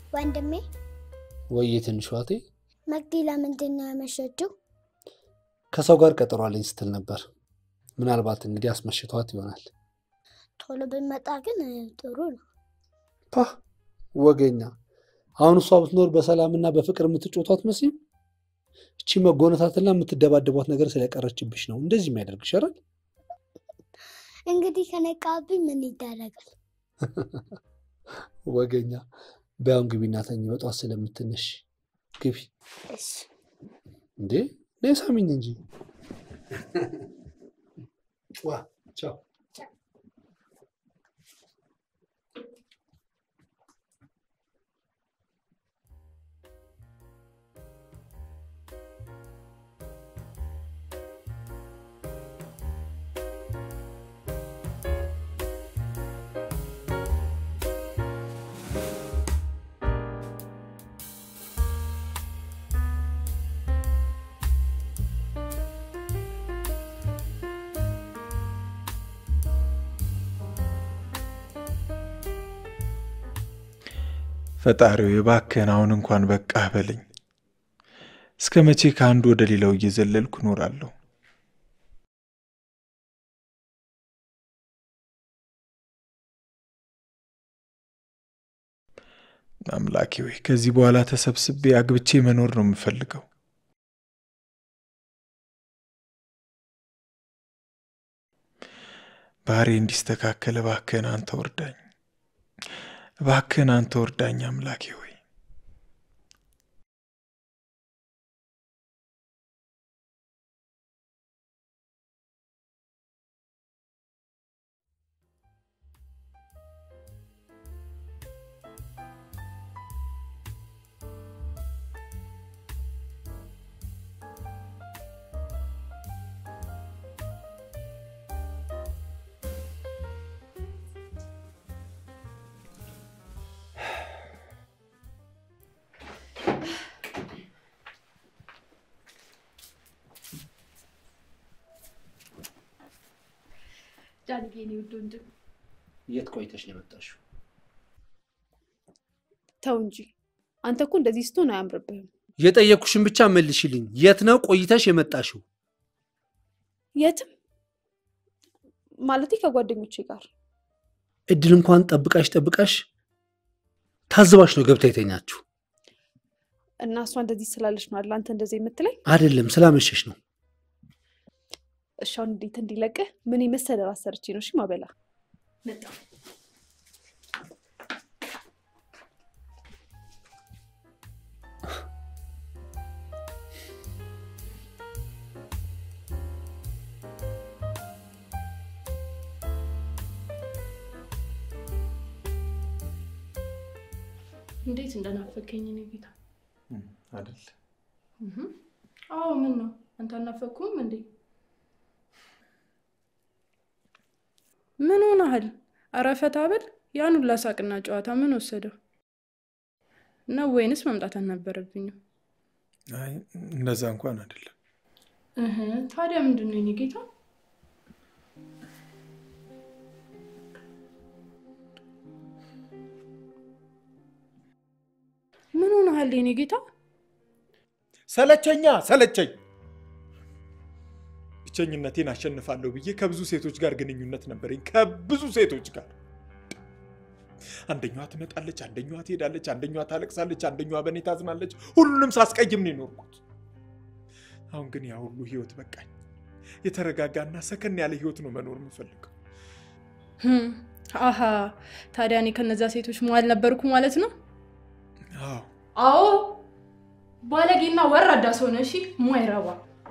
ወንድሜ ወይዬ ትንሿ እህቴ መቅዲ ለምንድን ነው ያመሸችው? ከሰው ጋር ቀጠሮ አለኝ ስትል ነበር። ምናልባት እንግዲህ አስመሽቷት ይሆናል። ቶሎ ብንመጣ ግን ጥሩ ነው። ፓ ወገኛ። አሁን እሷ ብትኖር በሰላምና በፍቅር የምትጮቷት አትመስይም። እቺ መጎነታትና የምትደባደቧት ነገር ስለቀረችብሽ ነው እንደዚህ የሚያደርግሽ አይደል? እንግዲህ ከነቃብኝ ምን ይደረጋል? ወገኛ። በያውን ግቢና ተኝ፣ በጧት ስለምትነሽ ግቢ። እሺ እንዴ ነይ ሳሚኝ እንጂ። ዋ ቻው። ፈጣሪው የባክህን አሁን እንኳን በቃህ በለኝ። እስከ መቼ ከአንዱ ወደ ሌላው እየዘለልኩ እኖራለሁ? አምላኬ ወይ ከዚህ በኋላ ተሰብስቤ አግብቼ መኖር ነው የምፈልገው። ባህሬ እንዲስተካከል እባክህን አንተ ወርዳኝ፣ እባክህን አንተ ወርዳኝ አምላኬ ሆይ። ዳንዬ እኔ ውድ ወንድም የት ቆይተሽ ነው የመጣሽው? ተው እንጂ አንተ እኮ እንደዚህ ስትሆን አያምርብህም። የጠየኩሽን ብቻ መልሽልኝ። የት ነው ቆይተሽ የመጣሽው? የትም ማለቴ ከጓደኞቼ ጋር እድል እንኳን ጠብቃሽ ጠብቃሽ ታዝባሽ ነው ገብታ የተኛችሁ። እና እሷ እንደዚህ ስላለች ነው አይደል አንተ እንደዚህ የምትለኝ? አይደለም ስላመሸሽ ነው። እሺ አሁን እንዴት እንዲለቅህ ምን የመሰለ ራስ ሰርቼ ነው እሺ ማበላ መጣ እንዴት እንደናፈከኝ እኔ ጌታ። አይደል አዎ ምን ነው አንተ አናፈኩም እንዴ? ምን ሆነሃል? ኧረ ፈታ በል። ያን ሁላ ሳቅና ጨዋታ ምን ወሰደው ነው? ወይንስ መምጣት አልነበረብኝም? አይ እንደዛ እንኳን አይደለም። እህ ታዲያ ምንድን ነው የኔ ጌታ? ምን ሆነሃል የኔ ጌታ? ሰለቸኛ ሰለቸኝ። ብቸኝነቴን አሸንፋለሁ ብዬ ከብዙ ሴቶች ጋር ግንኙነት ነበረኝ፣ ከብዙ ሴቶች ጋር። አንደኛዋ ትመጣለች፣ አንደኛዋ ትሄዳለች፣ አንደኛዋ ታለቅሳለች፣ አንደኛዋ በእኔ ታዝናለች። ሁሉንም ሳስቀይም ነው የኖርኩት። አሁን ግን ያ ሁሉ ህይወት በቃኝ። የተረጋጋና ሰከን ያለ ህይወት ነው መኖር የምፈልገው። ህም፣ አሀ ታዲያ እኔ ከነዛ ሴቶች መዋል ነበርኩ ማለት ነው? አዎ አዎ ባለጌና ወራዳ ሰው ነህ። እሺ ማይረባ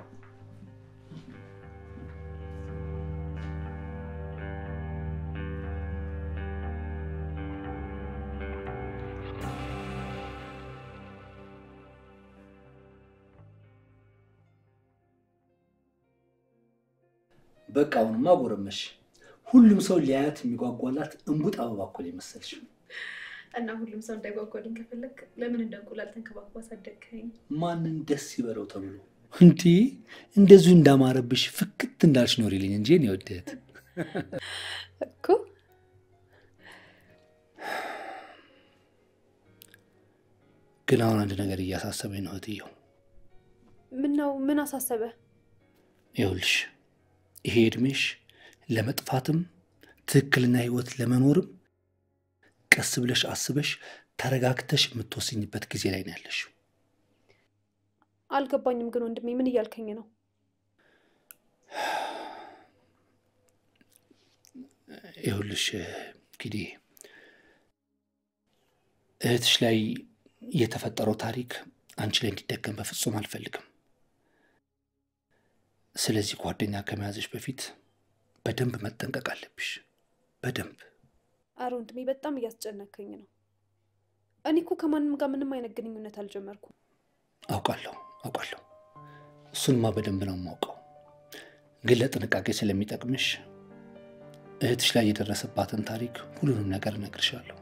በቃ አሁንማ ጎረመሽ። ሁሉም ሰው ሊያያት የሚጓጓላት እንቡጥ አበባ እኮ ነው የመሰልሽ። እና ሁሉም ሰው እንዳይጓጓልኝ ከፈለግ ለምን እንደ እንቁላል ተንከባክባ አሳደግከኝ? ማንን ደስ ይበለው ተብሎ እንዲህ እንደዚሁ እንዳማረብሽ ፍክት እንዳልሽ ኖሪልኝ እንጂ እኔ ወደት እኮ ግን አሁን አንድ ነገር እያሳሰበኝ ነው እህትየው። ምን ነው? ምን አሳሰበ? ይኸውልሽ ይሄ እድሜሽ ለመጥፋትም ትክክልና ህይወት ለመኖርም ቀስ ብለሽ አስበሽ ተረጋግተሽ የምትወስኝበት ጊዜ ላይ ነው ያለሽ። አልገባኝም ግን ወንድሜ፣ ምን እያልከኝ ነው? ይኸውልሽ ኪዴ እህትሽ ላይ የተፈጠረው ታሪክ አንቺ ላይ እንዲደገም በፍጹም አልፈልግም። ስለዚህ ጓደኛ ከመያዝሽ በፊት በደንብ መጠንቀቅ አለብሽ። በደንብ አረ ወንድሜ፣ በጣም እያስጨነከኝ ነው። እኔ እኮ ከማንም ጋር ምንም አይነት ግንኙነት አልጀመርኩም። አውቃለሁ አውቃለሁ። እሱንማ በደንብ ነው የማውቀው። ግን ለጥንቃቄ ስለሚጠቅምሽ እህትሽ ላይ የደረሰባትን ታሪክ ሁሉንም ነገር እነግርሻለሁ።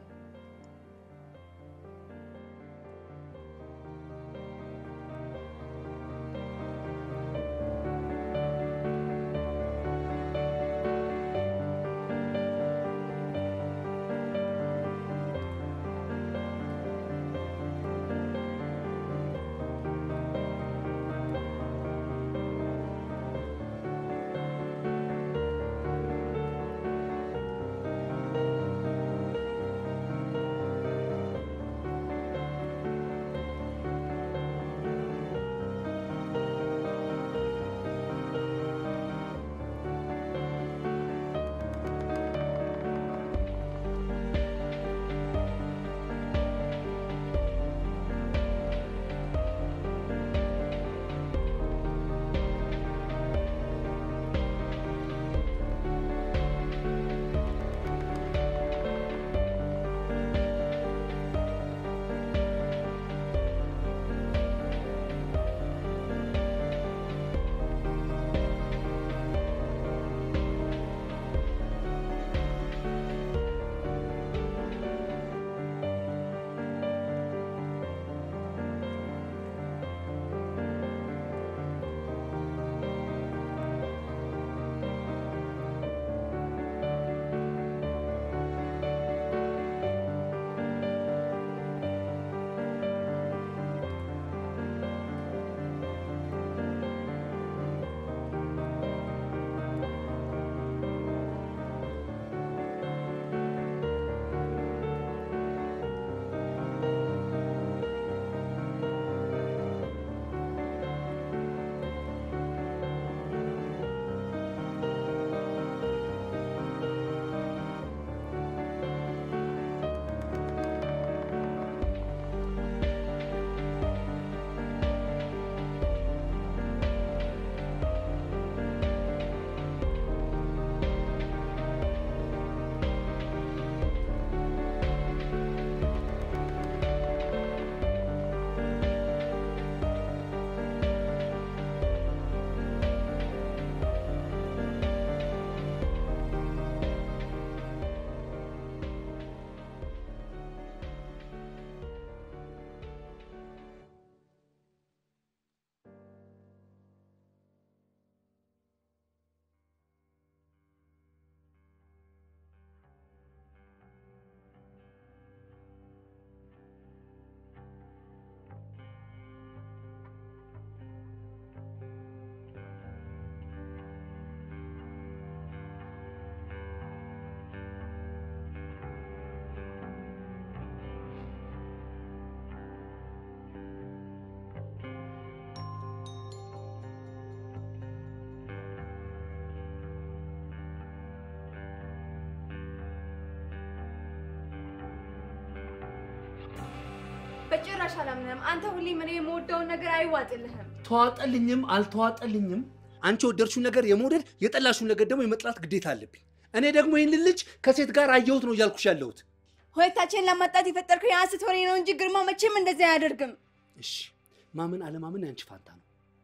በጭራሽ አላምንም። አንተ ሁሌም እኔ የምወደውን ነገር አይዋጥልህም። ተዋጠልኝም አልተዋጠልኝም አንቺ የወደድሽውን ነገር የመውደድ የጠላሽውን ነገር ደግሞ የመጥላት ግዴታ አለብኝ። እኔ ደግሞ ይህን ልጅ ከሴት ጋር አየሁት ነው እያልኩሽ ያለሁት። ሁለታችንን ለማጣት የፈጠርከው የሐሰት ወሬ ነው እንጂ ግርማ መቼም እንደዚህ አያደርግም። እሺ ማመን አለማመን ያንቺ ፋንታ ነው።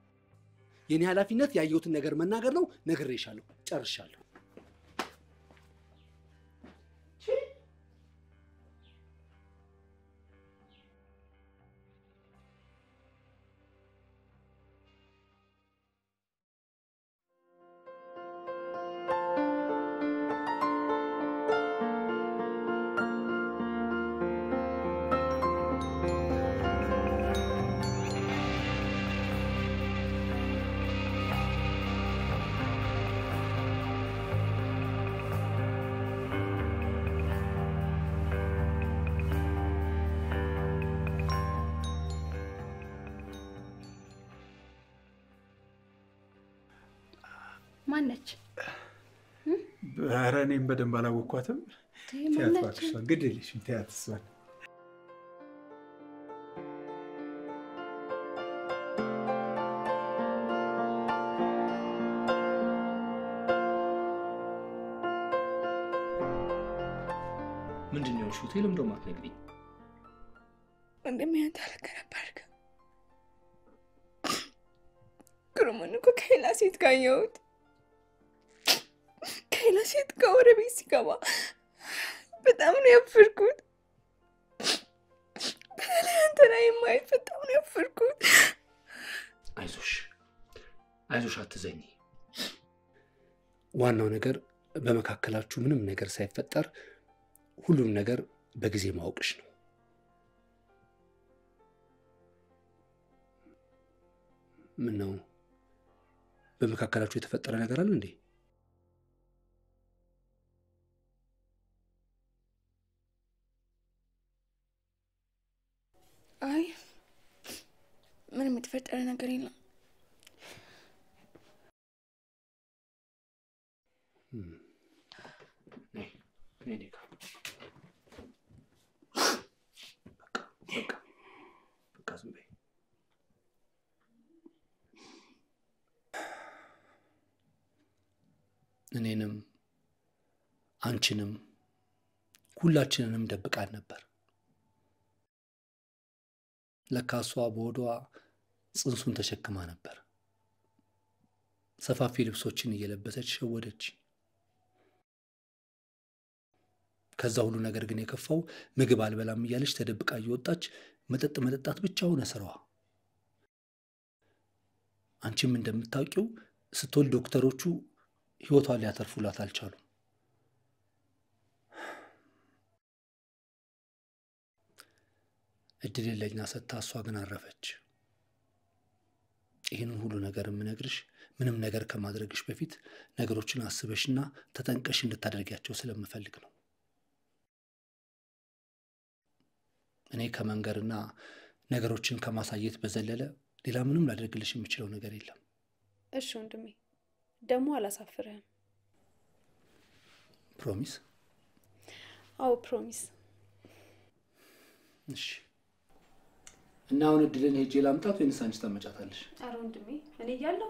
የኔ ኃላፊነት ያየሁትን ነገር መናገር ነው። ነግሬሻለሁ፣ ጨርሻለሁ። ማነች? ኧረ እኔም በደንብ አላወቅኳትም። ተያት ማነች? እባክሽ፣ ግድ የለሽም ተያት እሷን። ምንድን ነው የሆንሽው? ተይ ለምንድን ነው የማትነግሪኝ? ወንድሜ አንተ ልክ ነበርክ። ግሩምን እኮ ከሌላ ሴት ጋር አየሁት። ከሌላ ሴት ጋር ወደ ቤት ሲገባ በጣም ነው ያፈርኩት። በተለይ አንተ ላይ ማየት በጣም ነው ያፈርኩት። አይዞሽ አይዞሽ፣ አትዘኝ። ዋናው ነገር በመካከላችሁ ምንም ነገር ሳይፈጠር ሁሉም ነገር በጊዜ ማወቅሽ ነው። ምን ነው በመካከላችሁ የተፈጠረ ነገር አለ እንዴ? አይ ምንም የተፈጠረ ነገር የለም። ነይ ነይ እኔ ጋር። በቃ በቃ በቃ ዝም በይ። እኔንም አንቺንም ሁላችንንም ደብቃን ነበር። ለካ እሷ በሆዷ ጽንሱን ተሸክማ ነበር። ሰፋፊ ልብሶችን እየለበሰች ሸወደች። ከዛ ሁሉ ነገር ግን የከፋው ምግብ አልበላም እያለች ተደብቃ እየወጣች መጠጥ መጠጣት ብቻ ሆነ ስራዋ። አንቺም እንደምታውቂው ስትወልድ ዶክተሮቹ ህይወቷን ሊያተርፉላት አልቻሉም። እድል ለኛ ሰጥታ እሷ ግን አረፈች። ይህንን ሁሉ ነገር የምነግርሽ ምንም ነገር ከማድረግሽ በፊት ነገሮችን አስበሽና ተጠንቀሽ እንድታደርጊያቸው ስለምፈልግ ነው። እኔ ከመንገርና ነገሮችን ከማሳየት በዘለለ ሌላ ምንም ላደርግልሽ የምችለው ነገር የለም። እሺ ወንድሜ፣ ደግሞ አላሳፍርህም። ፕሮሚስ? አዎ ፕሮሚስ። እሺ። እና አሁን እድልን ሄጄ ላምጣት ወይንስ አንቺ ታመጫታለሽ? ኧረ ወንድሜ እኔ እያለሁ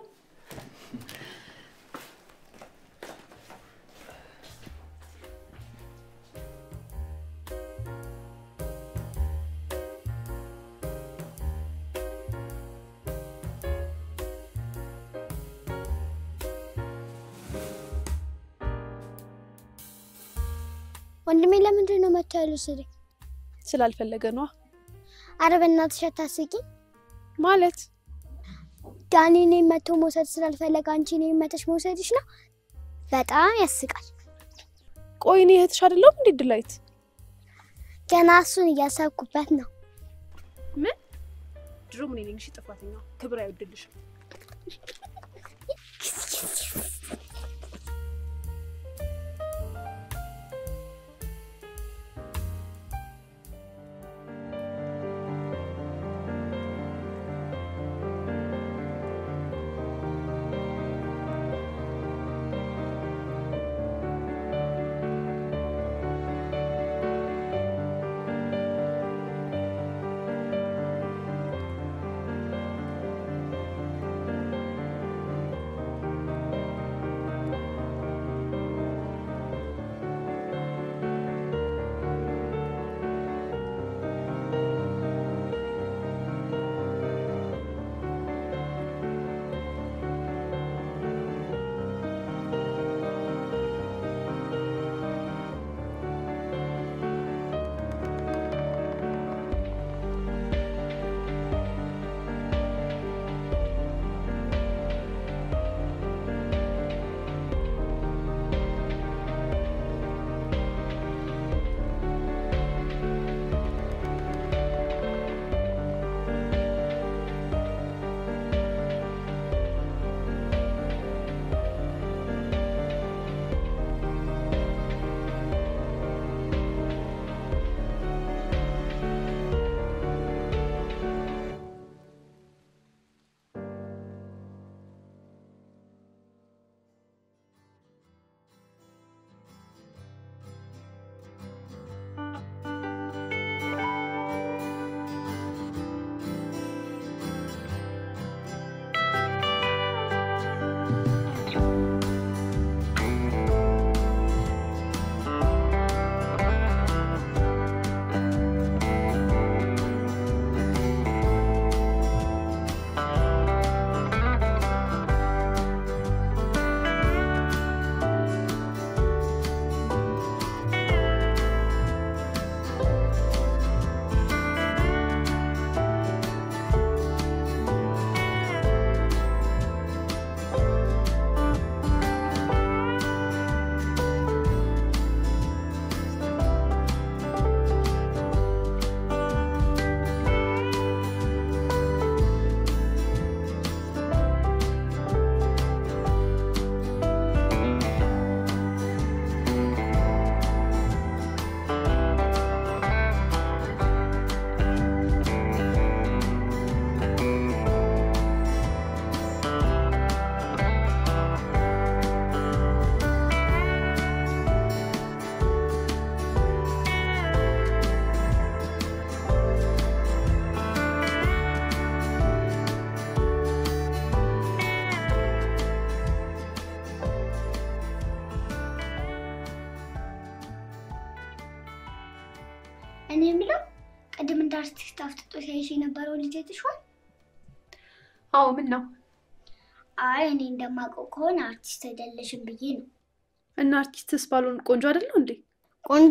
ወንድሜ ለምንድን ነው መቶ ያሉ ስሪ? ስላልፈለገ ነዋ። አረ በእናትሽ አታስቂኝ። ማለት ዳኒ እኔን መቶ መውሰድ ስላልፈለገ አንቺ እኔን መተሽ መውሰድሽ ነው። በጣም ያስቃል። ቆይ እኔ እህትሽ አይደለሁም እንዴ ድላይት? ገና እሱን እያሰብኩበት ነው። ምን ድሮ ምን ነኝ? እሺ ጥፋተኛው ክብር አይወድልሽም። አርቲስት አፍጥጦ ሲያይሽ የነበረው ልጅ አይተሽዋል? አዎ ምን ነው አይ እኔ እንደማውቀው ከሆነ አርቲስት አይደለሽም ብዬ ነው። እና አርቲስትስ ባልሆን ቆንጆ አይደለው እንዴ? ቆንጆ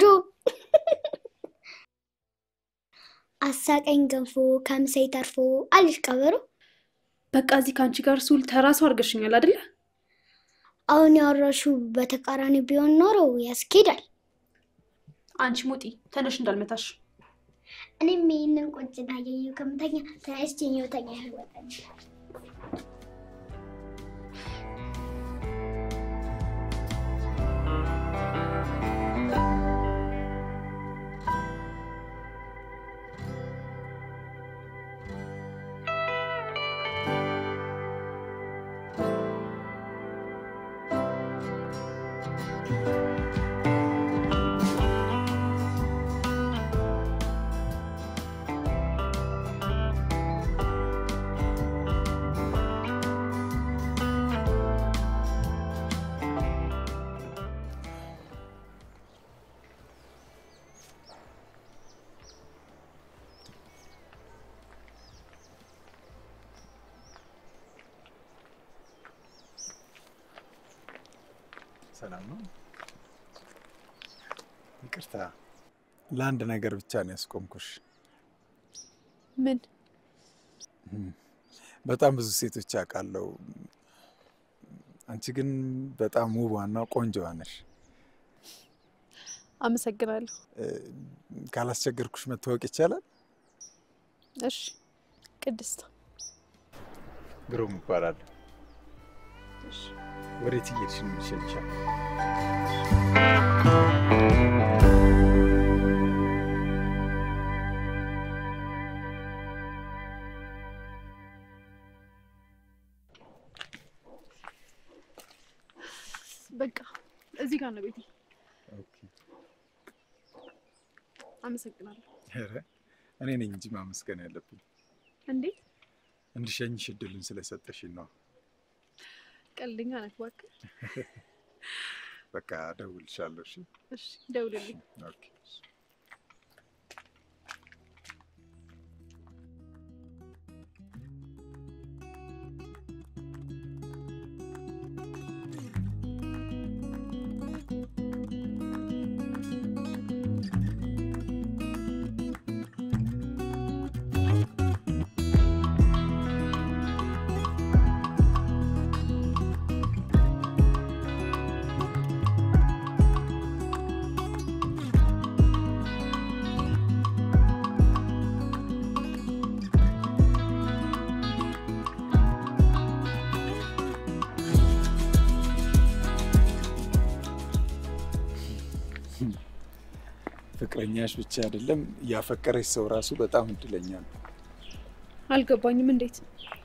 አሳቀኝ ገንፎ ከምሳይ ተርፎ አለሽ ቀበሮ። በቃ እዚህ ከአንቺ ጋር ስውል ተራሱ አድርገሽኛል አይደለ? አሁን ያወራሽው በተቃራኒ ቢሆን ኖሮ ያስኬዳል። አንቺ ሙጢ ተነሽ እንዳልመታሽ። እኔም ይህንን ቁጭና እያየሁ ከምተኛ ተነስቼ ተኛ ይወጣል። ሰላም ነው? ይቅርታ፣ ለአንድ ነገር ብቻ ነው ያስቆምኩሽ። ምን በጣም ብዙ ሴቶች አውቃለሁ። አንቺ ግን በጣም ውቧና ቆንጆዋ ነሽ። አመሰግናለሁ። እ፣ ካላስቸገርኩሽ መታወቅ ይቻላል? እሺ ቅድስት ግሩም እባላለሁ። ወዴት እየሄድሽ ነው? ይሸልሻል። በቃ እዚህ ጋር ነው ቤቴ። አመሰግናለሁ። ኧረ እኔ ነኝ እንጂ ማመስገን ያለብኝ። እንዴት እንድሸኝሽ እድሉን ስለሰጠሽኝ ነው። ቀልደኛ ነህ እባክህ። በቃ እደውልልሻለሁ። እሺ? እሺ ደውልልኝ። ኦኬ። ፍቅረኛሽ ብቻ አይደለም ያፈቀረች ሰው ራሱ በጣም እድለኛ ነው። አልገባኝም። እንዴት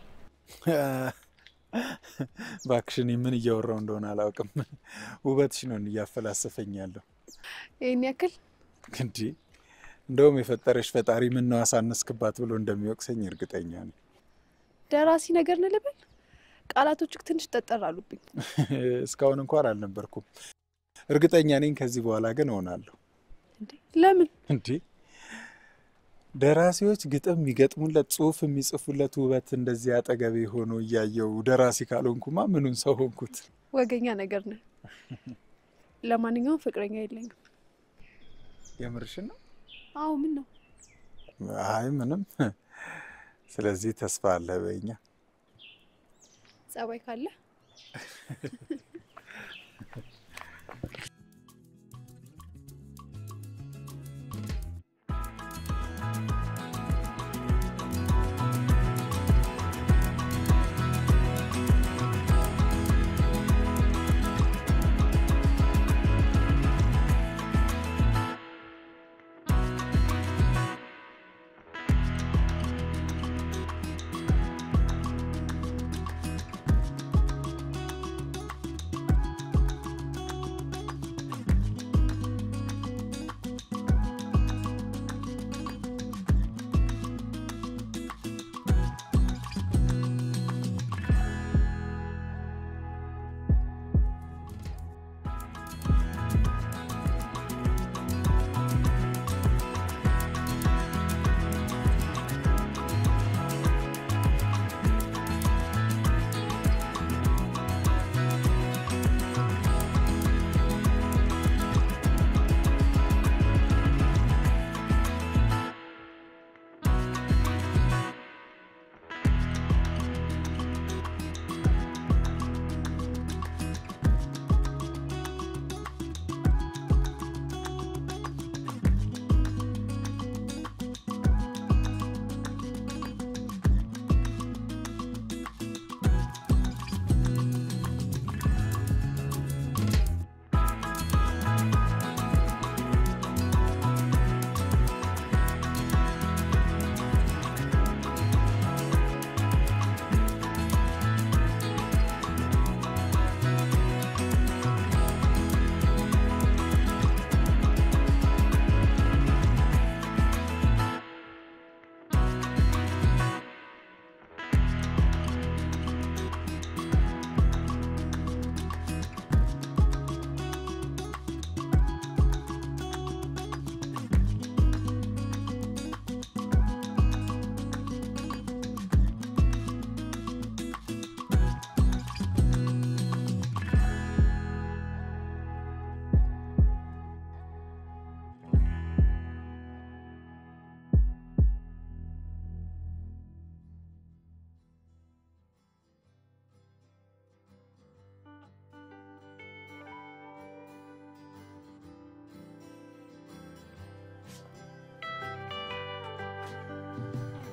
እባክሽን ምን እያወራው እንደሆነ አላውቅም። ውበትሽ ነው እያፈላሰፈኝ ያለው። ይህን ያክል እንዲ እንደውም የፈጠረሽ ፈጣሪ ምን ነው አሳነስክባት ብሎ እንደሚወቅሰኝ እርግጠኛ ነኝ። ደራሲ ነገር ነው ልበል? ቃላቶችህ ትንሽ ጠጠር አሉብኝ። እስካሁን እንኳን አልነበርኩም። እርግጠኛ ነኝ ከዚህ በኋላ ግን እሆናለሁ። እንዴ ለምን? እንዲ ደራሲዎች ግጥም የሚገጥሙለት ጽሁፍ የሚጽፉለት ውበት እንደዚህ አጠገቤ ሆኖ እያየው ደራሲ ካልሆንኩማ ምኑን ሰው ሆንኩት? ወገኛ ነገር ነህ። ለማንኛውም ፍቅረኛ የለኝም። የምርሽን ነው? አዎ ምን ነው? አይ ምንም። ስለዚህ ተስፋ አለ በኛ ጸባይ ካለ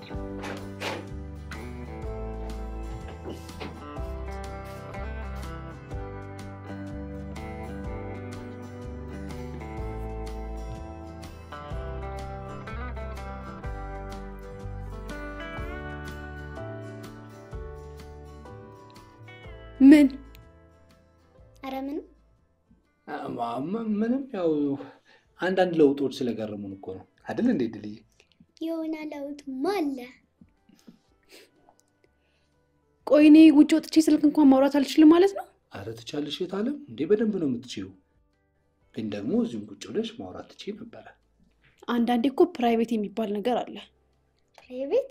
ምን ኧረ ምንም ምንም ያው አንዳንድ ለውጦች ስለገረሙን እኮ ነው አይደል እንዴ ድልዬ? የሆነ ለውጥማ አለ። ቆይ እኔ ውጭ ወጥቼ ስልክ እንኳን ማውራት አልችልም ማለት ነው? አረ ትቻለሽ የት አለም እንዴ? በደንብ ነው የምትችይው። ግን ደግሞ እዚሁም ቁጭ ብለሽ ማውራት ትችይ ነበረ። አንዳንዴ እኮ ፕራይቬት የሚባል ነገር አለ። ፕራይቬት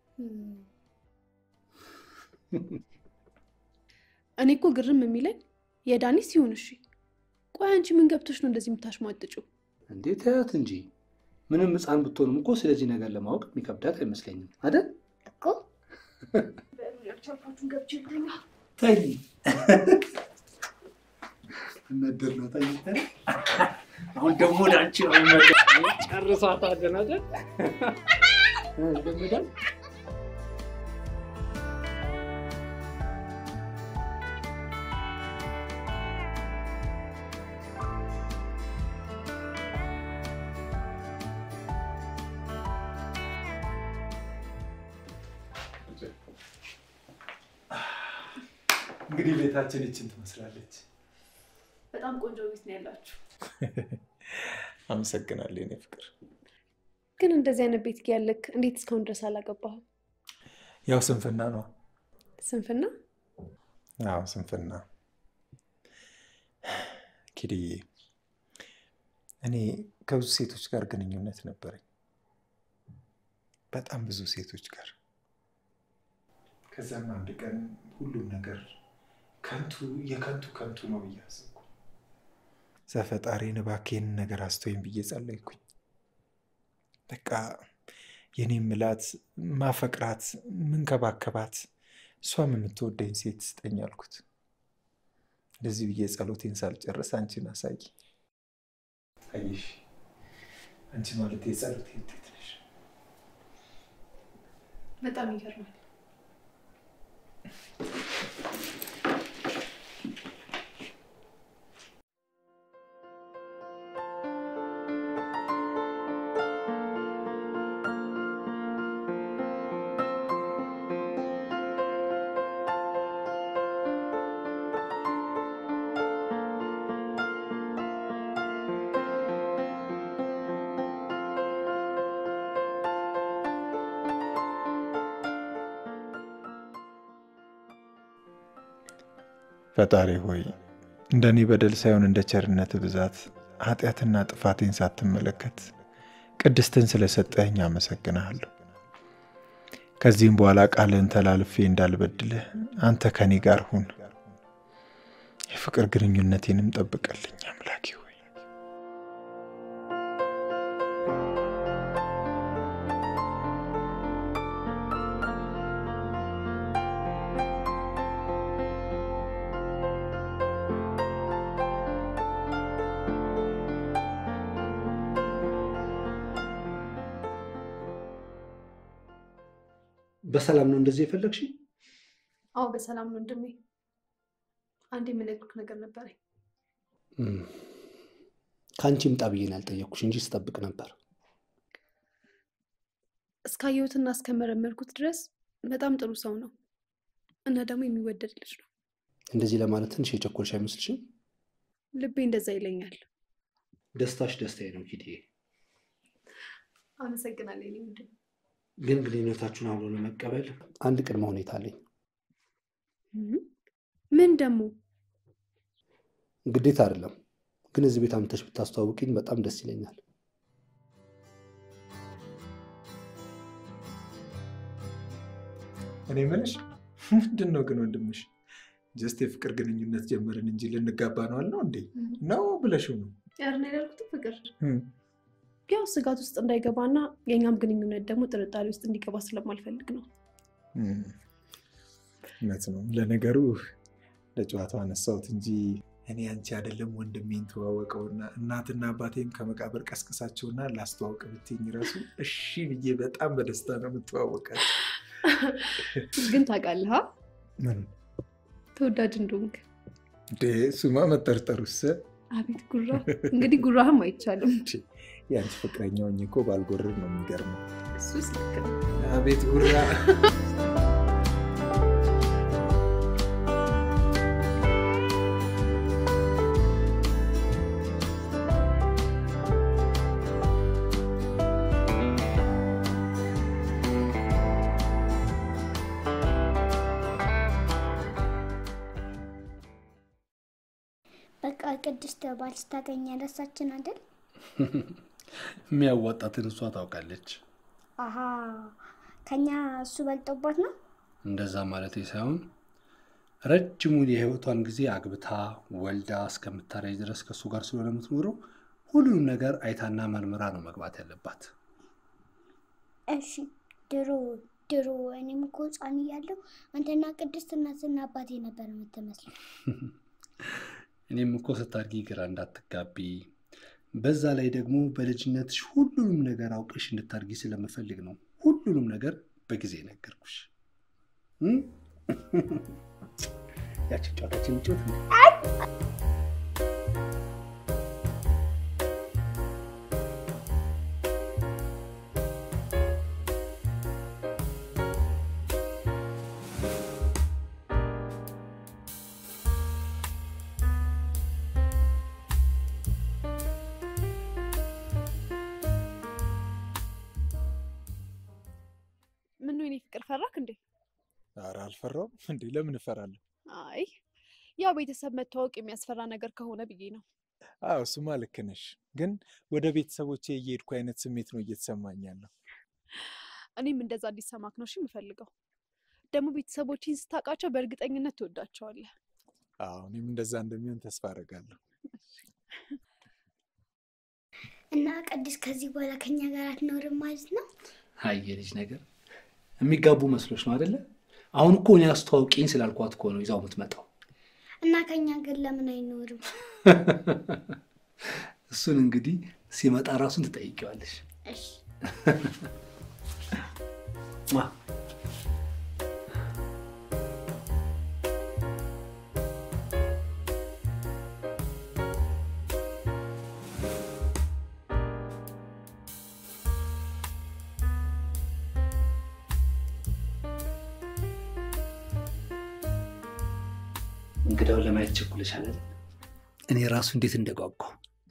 እኔ እኮ ግርም የሚለኝ የዳኒ ሲሆን እሺ፣ ቆይ አንቺ ምን ገብቶች ነው እንደዚህ የምታሽሟጥጪው? እንዴ ተያት እንጂ ምንም ሕፃን ብትሆንም እኮ ስለዚህ ነገር ለማወቅ የሚከብዳት አይመስለኝም አይደል? እኮ ተይ እነድር ነው ተይ ተይ። አሁን ደግሞ ወደ አንቺ ነው የሚመጣው። ጨርሳታለን አይደል? እንደምዳል እንግዲህ ቤታችን ይችን ትመስላለች። በጣም ቆንጆ ቤት ነው ያላችሁ። አመሰግናለሁ የኔ ፍቅር። ግን እንደዚህ አይነት ቤት ያለክ እንዴት እስካሁን ድረስ አላገባህም? ያው ስንፍና ነው። ስንፍና? አዎ ስንፍና። ኪድዬ፣ እኔ ከብዙ ሴቶች ጋር ግንኙነት ነበረኝ፣ በጣም ብዙ ሴቶች ጋር። ከዛም አንድ ቀን ሁሉም ነገር ከንቱ የከንቱ ከንቱ ነው ብዬ አሰብኩ። ዘፈጣሪን እባክህ ይህንን ነገር አስተወኝ ብዬ ጸለይኩኝ። በቃ የኔ ምላት ማፈቅራት ምንከባከባት እሷም የምትወደኝ ሴት ስጠኝ አልኩት። እንደዚህ ብዬ ጸሎቴን ሳልጨርስ አንቺን አሳይ። አየሽ፣ አንቺ ማለት የጸሎቴ ውጤት ነሽ። በጣም ይገርማል። ፈጣሪ ሆይ እንደ እኔ በደል ሳይሆን እንደ ቸርነት ብዛት ኃጢአትና ጥፋቴን ሳትመለከት ቅድስትን ስለሰጠኸኝ አመሰግንሃለሁ። ከዚህም በኋላ ቃልህን ተላልፌ እንዳልበድልህ አንተ ከኔ ጋር ሁን። የፍቅር ግንኙነቴንም ጠብቀልኝ አምላኬ ሆይ። በሰላም ነው እንደዚህ የፈለግሽ? አዎ በሰላም ነው ወንድሜ። አንድ የምነግርህ ነገር ነበረኝ። ከአንቺ ምጣ ብዬ ነው ያልጠየቅኩሽ እንጂ ስጠብቅ ነበር። እስካየሁትና እስከመረመርኩት ድረስ በጣም ጥሩ ሰው ነው እና ደግሞ የሚወደድ ልጅ ነው። እንደዚህ ለማለት ትንሽ የቸኮልሽ አይመስልሽም? ልቤ እንደዛ ይለኛል። ደስታሽ ደስታዬ ነው ኪድዬ። አመሰግናለሁ የኔ ወንድም። ግን ግንኙነታችሁን አብሮ ለመቀበል አንድ ቅድመ ሁኔታ አለኝ። ምን ደግሞ? ግዴታ አይደለም፣ ግን እዚህ ቤት አምጥተሽ ብታስተዋውቂኝ በጣም ደስ ይለኛል። እኔ የምልሽ ምንድን ነው ግን ወንድምሽ ጀስት የፍቅር ግንኙነት ጀመርን እንጂ ልንጋባ ነው አልነው እንዴ? ነው ብለሽው ነው? ያርን ያልኩት ፍቅር ያው ስጋት ውስጥ እንዳይገባና የእኛም ግንኙነት ደግሞ ጥርጣሬ ውስጥ እንዲገባ ስለማልፈልግ ነው። እውነት ነው። ለነገሩ ለጨዋታው አነሳሁት እንጂ እኔ አንቺ አይደለም ወንድሜን ተዋወቀውና እናትና አባቴን ከመቃብር ቀስቅሳቸውና ላስተዋውቅ ብትኝ ራሱ እሺ ብዬ በጣም በደስታ ነው የምትዋወቃቸው። ግን ታውቃለህ አ? ምን ተወዳጅ እንደሆንክ። እንዴ እሱማ መጠርጠሩስ አቤት ጉራ! እንግዲህ ጉራህም አይቻልም። የአንቺ ፍቅረኛ ሆኜ እኮ ባልጎርር ነው የሚገርመው። እሱስ ልክ ነው። አቤት ጉራ! በቃ ቅድስት ባል ስታገኝ ያነሳችን አይደል? የሚያዋጣትን እሷ ታውቃለች። አሀ ከኛ እሱ በልጦባት ነው። እንደዛ ማለት ሳይሆን ረጅሙን የህይወቷን ጊዜ አግብታ ወልዳ እስከምታረጅ ድረስ ከእሱ ጋር ስለሆነ የምትኖረው ሁሉንም ነገር አይታና መርምራ ነው መግባት ያለባት። እሺ ድሮ ድሮ እኔም እኮ ህፃን እያለሁ አንተና ቅድስት እናትና አባቴ ነበር የምትመስለው። እኔም እኮ ስታድጊ ግራ እንዳትጋቢ፣ በዛ ላይ ደግሞ በልጅነትሽ ሁሉንም ነገር አውቀሽ እንድታድጊ ስለምፈልግ ነው ሁሉንም ነገር በጊዜ ነገርኩሽ። እም? ያችን ጨዋታችን ጮት ምን ነው የኔ ፍቅር ፈራክ እንዴ? ኧረ አልፈራውም እንዴ ለምን እፈራለሁ? አይ ያው ቤተሰብ መታወቅ የሚያስፈራ ነገር ከሆነ ብዬ ነው። አዎ እሱማ ልክ ነሽ። ግን ወደ ቤተሰቦቼ እየሄድኩ አይነት ስሜት ነው እየተሰማኝ ያለው። እኔም እንደዛ እንዲሰማክ ነው እሺ የምፈልገው። ደግሞ ቤተሰቦችን ስታውቃቸው በእርግጠኝነት ትወዳቸዋለህ። አዎ እኔም እንደዛ እንደሚሆን ተስፋ አደርጋለሁ። እና ቅድስት ከዚህ በኋላ ከኛ ጋር አትኖርም ማለት ነው? አይ የልጅ ነገር የሚጋቡ መስሎች ነው አደለ? አሁን እኮ እኔ አስተዋውቂኝ ስላልኳት እኮ ነው ይዛው የምትመጣው። እና ከኛ ግን ለምን አይኖርም? እሱን እንግዲህ ሲመጣ ራሱን ትጠይቂዋለሽ። እሺ ሟ። እንግዳውን ለማየት ቸኩለሻል አይደል? እኔ ራሱ እንዴት እንደጓጓው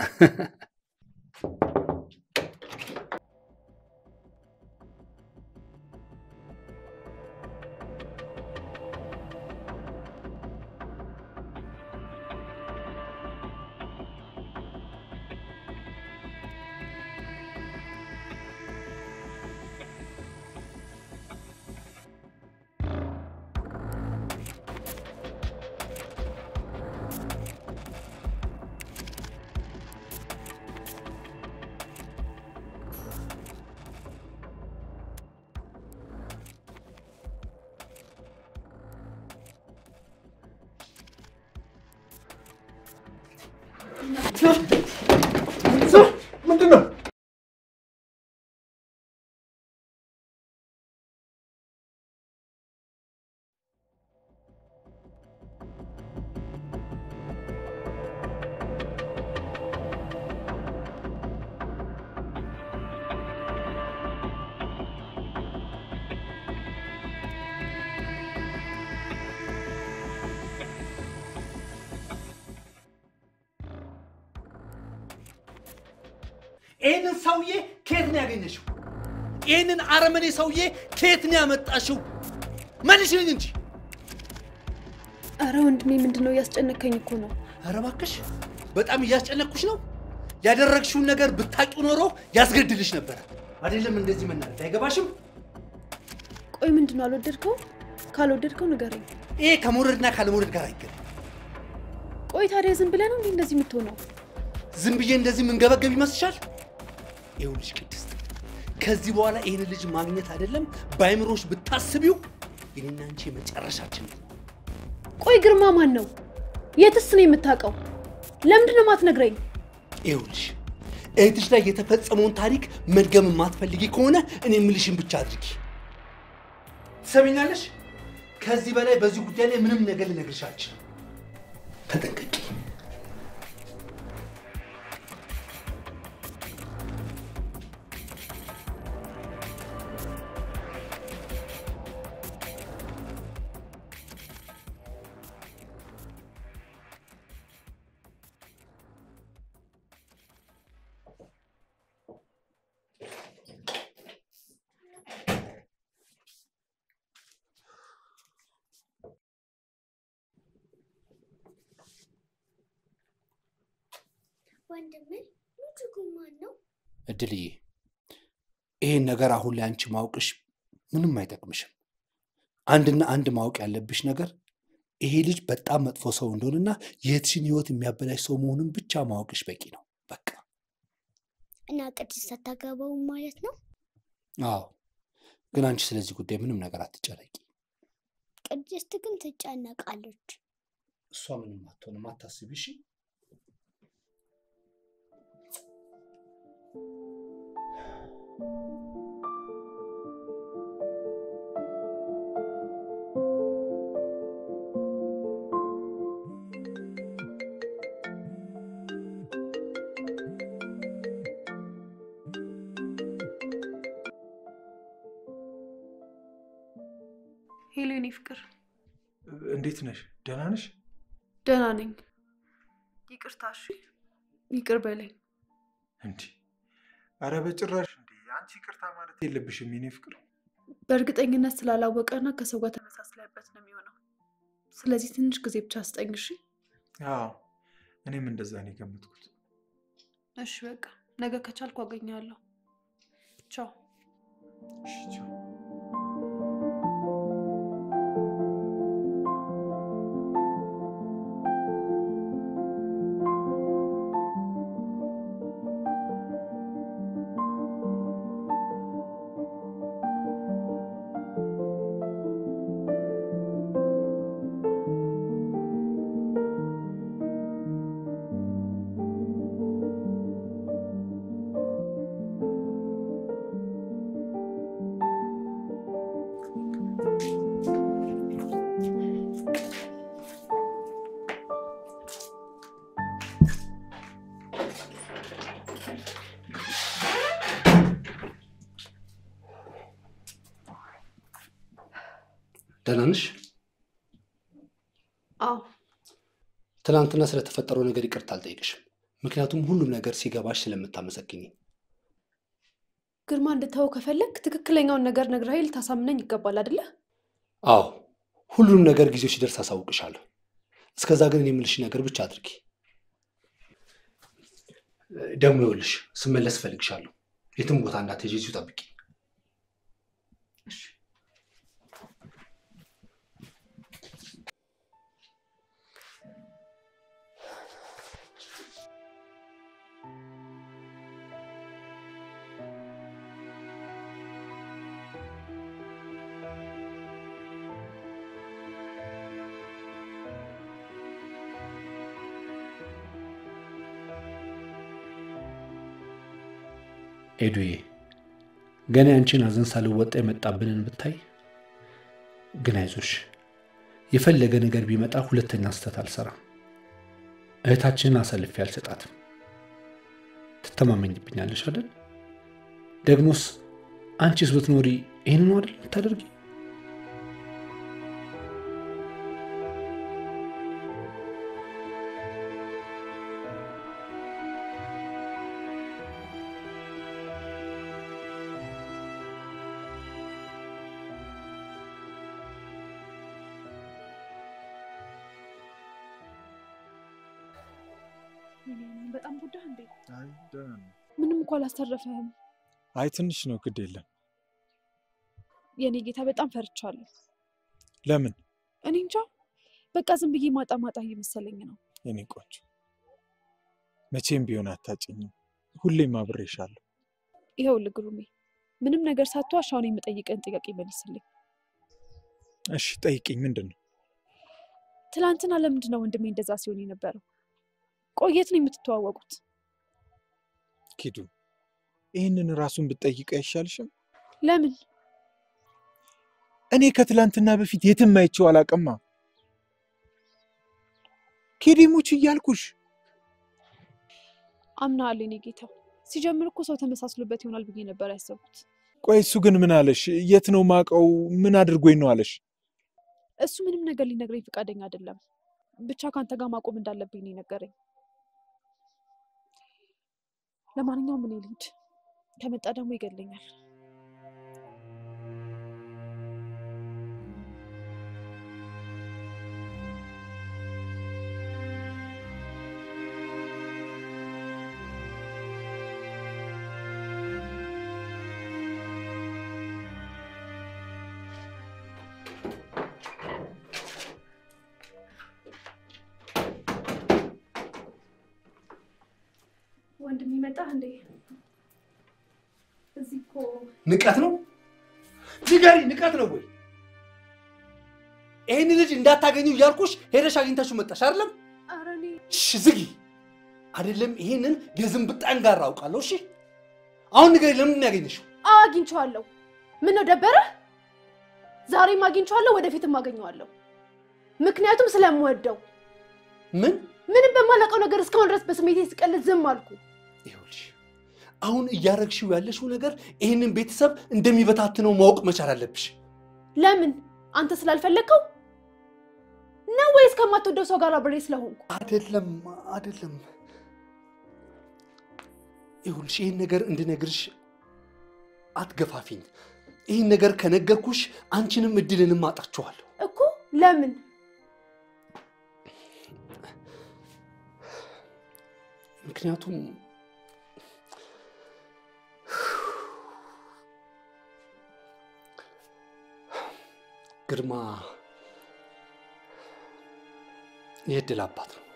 ምንድን ነው? ይህንን ሰውዬ ከየት ነው ያገኘሽው? ይህንን አረመኔ ሰውዬ ከየት ነው ያመጣሽው? መልሽልኝ እንጂ። አረ ወንድሜ ምንድን ነው እያስጨነከኝ እኮ ነው። ኧረ እባክሽ በጣም እያስጨነቅኩሽ ነው። ያደረግሽውን ነገር ብታውቂው ኖሮ ያስገድልሽ ነበረ። አይደለም እንደዚህ መናገር አይገባሽም። ቆይ ምንድን ነው አልወደድከው? ካልወደድከው ንገረኝ። ይሄ ከመውደድና ካለመውደድ ጋር አይገናኝም። ቆይ ታዲያ ዝም ብለህ ነው እንዴ እንደዚህ የምትሆነው? ዝም ብዬ እንደዚህ የምንገበገብ ይመስልሻል? ይኸውልሽ ቅድስት፣ ከዚህ በኋላ ይህን ልጅ ማግኘት አይደለም በአይምሮሽ ብታስቢው የኔና አንቺ የመጨረሻችን ነው። ቆይ ግርማ ማን ነው? የትስ ነው የምታውቀው? ለምንድን ነው የማትነግረኝ? ይኸውልሽ እህትሽ ላይ የተፈጸመውን ታሪክ መድገም የማትፈልጊ ከሆነ እኔ የምልሽን ብቻ አድርጊ። ትሰሚኛለሽ? ከዚህ በላይ በዚህ ጉዳይ ላይ ምንም ነገር ልነግርሽ አልችልም። ተጠንቀቂ። ወንድሜ ልጁ ግን ማን ነው? እድልዬ ይሄን ነገር አሁን ላይ አንቺ ማወቅሽ ምንም አይጠቅምሽም። አንድና አንድ ማወቅ ያለብሽ ነገር ይሄ ልጅ በጣም መጥፎ ሰው እንደሆነና የእህትሽን ህይወት የሚያበላሽ ሰው መሆኑን ብቻ ማወቅሽ በቂ ነው። በቃ እና ቅድስት አታገባውም ማለት ነው? አዎ። ግን አንቺ ስለዚህ ጉዳይ ምንም ነገር አትጨነቂ። ቅድስት ግን ትጨነቃለች። እሷ ምንም አትሆንም፣ አታስቢ እሺ። ሄሎ የኔ ፍቅር፣ እንዴት ነሽ? ደህና ነሽ? ደህና ነኝ። ይቅርታ እሺ፣ ይቅር በለኝ። እንዲህ አረ በጭራሽ እንዴ! አንቺ ይቅርታ ማለት የለብሽም የኔ ፍቅር። በእርግጠኝነት ስላላወቀና ከሰው ጋር ተመሳስለበት ነው የሚሆነው። ስለዚህ ትንሽ ጊዜ ብቻ ስጠኝ እሺ። አዎ እኔም እንደዛ ነው የገመትኩት። እሺ በቃ ነገ ከቻልኩ አገኛለሁ። ቻው። እሺ ቻው። ደህና ነሽ? አዎ ትናንትና ስለተፈጠረው ነገር ይቅርታ አልጠይቅሽም። ምክንያቱም ሁሉም ነገር ሲገባሽ ስለምታመሰግኝ። ግርማ እንድታወው ከፈለግ ትክክለኛውን ነገር ነግረኸኝ ልታሳምነኝ ይገባል አይደለ? አዎ ሁሉንም ነገር ጊዜው ሲደርስ አሳውቅሻለሁ። እስከዛ ግን እኔ የምልሽ ነገር ብቻ አድርጊ። ደግሞ ይኸውልሽ ስመለስ እፈልግሻለሁ። የትም ቦታ እንዳትሄጂ፣ እዚሁ ጠብቂ። ኤዱዬ ገና ያንቺን ሐዘን ሳልወጣ የመጣብንን ብታይ። ግን አይዞሽ፣ የፈለገ ነገር ቢመጣ ሁለተኛ ስህተት አልሰራም። እህታችንን አሳልፌ አልሰጣትም። ትተማመኝብኛለሽ አይደል? ደግሞስ አንቺስ ብትኖሪ ይህንኑ አይደል የምታደርጊ? በጣም ጉዳህ እንዴ? አይ ደህና ነው። ምንም እኮ አላስተረፈህም። አይ ትንሽ ነው፣ ግድ የለም። የኔ ጌታ በጣም ፈርቻለሁ። ለምን እኔ እንጃ በቃ ዝም ብዬ ማጣ ማጣ እየመሰለኝ ነው። የኔ ቆንጆ? መቼም ቢሆን አታጭኝም። ሁሌም አብሬሻለሁ። ይኸውልህ ግሩሜ፣ ምንም ነገር ሳትዋሽ አሁን የምጠይቅህን ጥያቄ መልስልኝ። እሺ ጠይቂኝ። ምንድን ነው? ትላንትና ለምንድን ነው ወንድሜ እንደዛ ሲሆን የነበረው? ቆየት ነው የምትተዋወቁት? ኪዱ ይህንን ራሱን ብትጠይቅ አይሻልሽም? ለምን? እኔ ከትላንትና በፊት የትም አይቼው አላቅማ። ኬዲሙች እያልኩሽ አምናለሁ የኔ ጌታ። ሲጀምር እኮ ሰው ተመሳስሎበት ይሆናል ብዬ ነበር ያሰብኩት። ቆይ እሱ ግን ምን አለሽ? የት ነው ማቀው? ምን አድርጎኝ ነው አለሽ? እሱ ምንም ነገር ሊነግረኝ ፈቃደኛ አይደለም። ብቻ ከአንተ ጋር ማቆም እንዳለብኝ ነው የነገረኝ። ለማንኛውም እኔ ልሂድ፣ ከመጣ ደግሞ ይገለኛል። ወንድም ይመጣ እንዴ? እዚህ እኮ ንቀት ነው ንገሪ፣ ንቀት ነው ወይ? ይህን ልጅ እንዳታገኙ እያልኩሽ ሄደሽ አግኝታችሁ መጣሽ አይደለም? ኧረ እኔ እሺ ዝጊ። አይደለም ይሄንን የዝንብ ጠንጋራ አውቃለሁ። እሺ አሁን ንገሪ፣ ለምንድን ነው ያገኘሽው? አዎ አግኝቼዋለሁ። ምን ነው ደበረ? ዛሬም አግኝቼዋለሁ፣ ወደፊትም አገኘዋለሁ። ምክንያቱም ስለምወደው ምን ምንም በማላውቀው ነገር እስካሁን ድረስ በስሜቴ ስቀልድ ዝም አልኩ። ይኸውልሽ አሁን እያረግሽው ያለሽው ነገር ይህንን ቤተሰብ እንደሚበታትነው ማወቅ መቻል አለብሽ። ለምን? አንተ ስላልፈለግከው ነው ወይስ ከማትወደው ሰው ጋር አብሬ ስለሆንኩ? አይደለም አይደለም። ይኸውልሽ ይህን ነገር እንድነግርሽ አትገፋፊኝ። ይህን ነገር ከነገርኩሽ አንቺንም እድልንም አጣችኋለሁ። እኮ ለምን? ምክንያቱም ግርማ የእድል አባት ነው።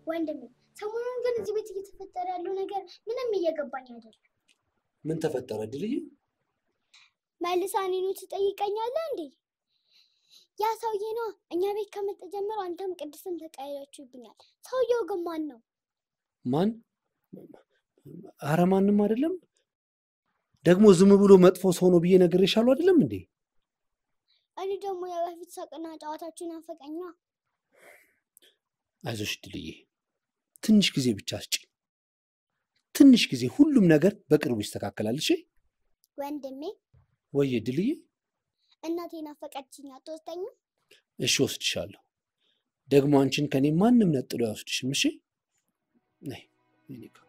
ወንድሜ ሰሞኑን ግን እዚህ ቤት እየተፈጠረ ያለው ነገር ምንም እየገባኝ አይደለም። ምን ተፈጠረ ድልዬ? መልሳ እኔኑ ትጠይቀኛለህ እንዴ? ያ ሰውዬ ነው እኛ ቤት ከመጣ ጀምሮ አንተም ቅድስትን ተቀያያችሁብኛል። ሰውየው ግን ማን ነው? ማን? አረ ማንም አይደለም። ደግሞ ዝም ብሎ መጥፎ ሰው ነው ብዬ ነግሬሻለሁ አይደለም እንዴ? እኔ ደግሞ የበፊት ሳቅና ጨዋታችሁን ናፈቀኛ። አይዞሽ ድልዬ፣ ትንሽ ጊዜ ብቻ ስጪ። ትንሽ ጊዜ፣ ሁሉም ነገር በቅርቡ ይስተካከላል። እሺ ወንድሜ ወየ ድልዬ? እናቴ ናፈቀችኝ፣ አትወስደኝም? እሺ ወስድሻለሁ። ደግሞ አንቺን ከኔ ማንም ነጥሎ አይወስድሽም። እሺ ነይ የኔ ጋ።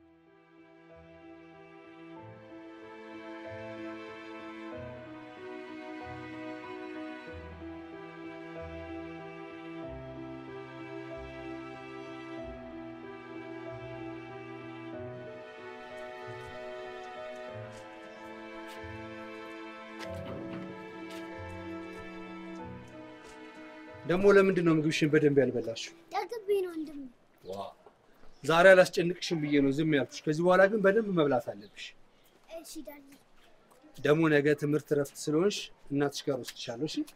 ደግሞ ለምንድን ነው ምግብሽን በደንብ ያልበላሽው? ጠግቤ ነው ወንድሜ። ዛሬ አላስጨንቅሽም ብዬ ነው ዝም ያልኩሽ። ከዚህ በኋላ ግን በደንብ መብላት አለብሽ። እሺ ዳኒ። ደግሞ ነገ ትምህርት እረፍት ስለሆንሽ እናትሽ ጋር ወስድሻለሁ። እሺ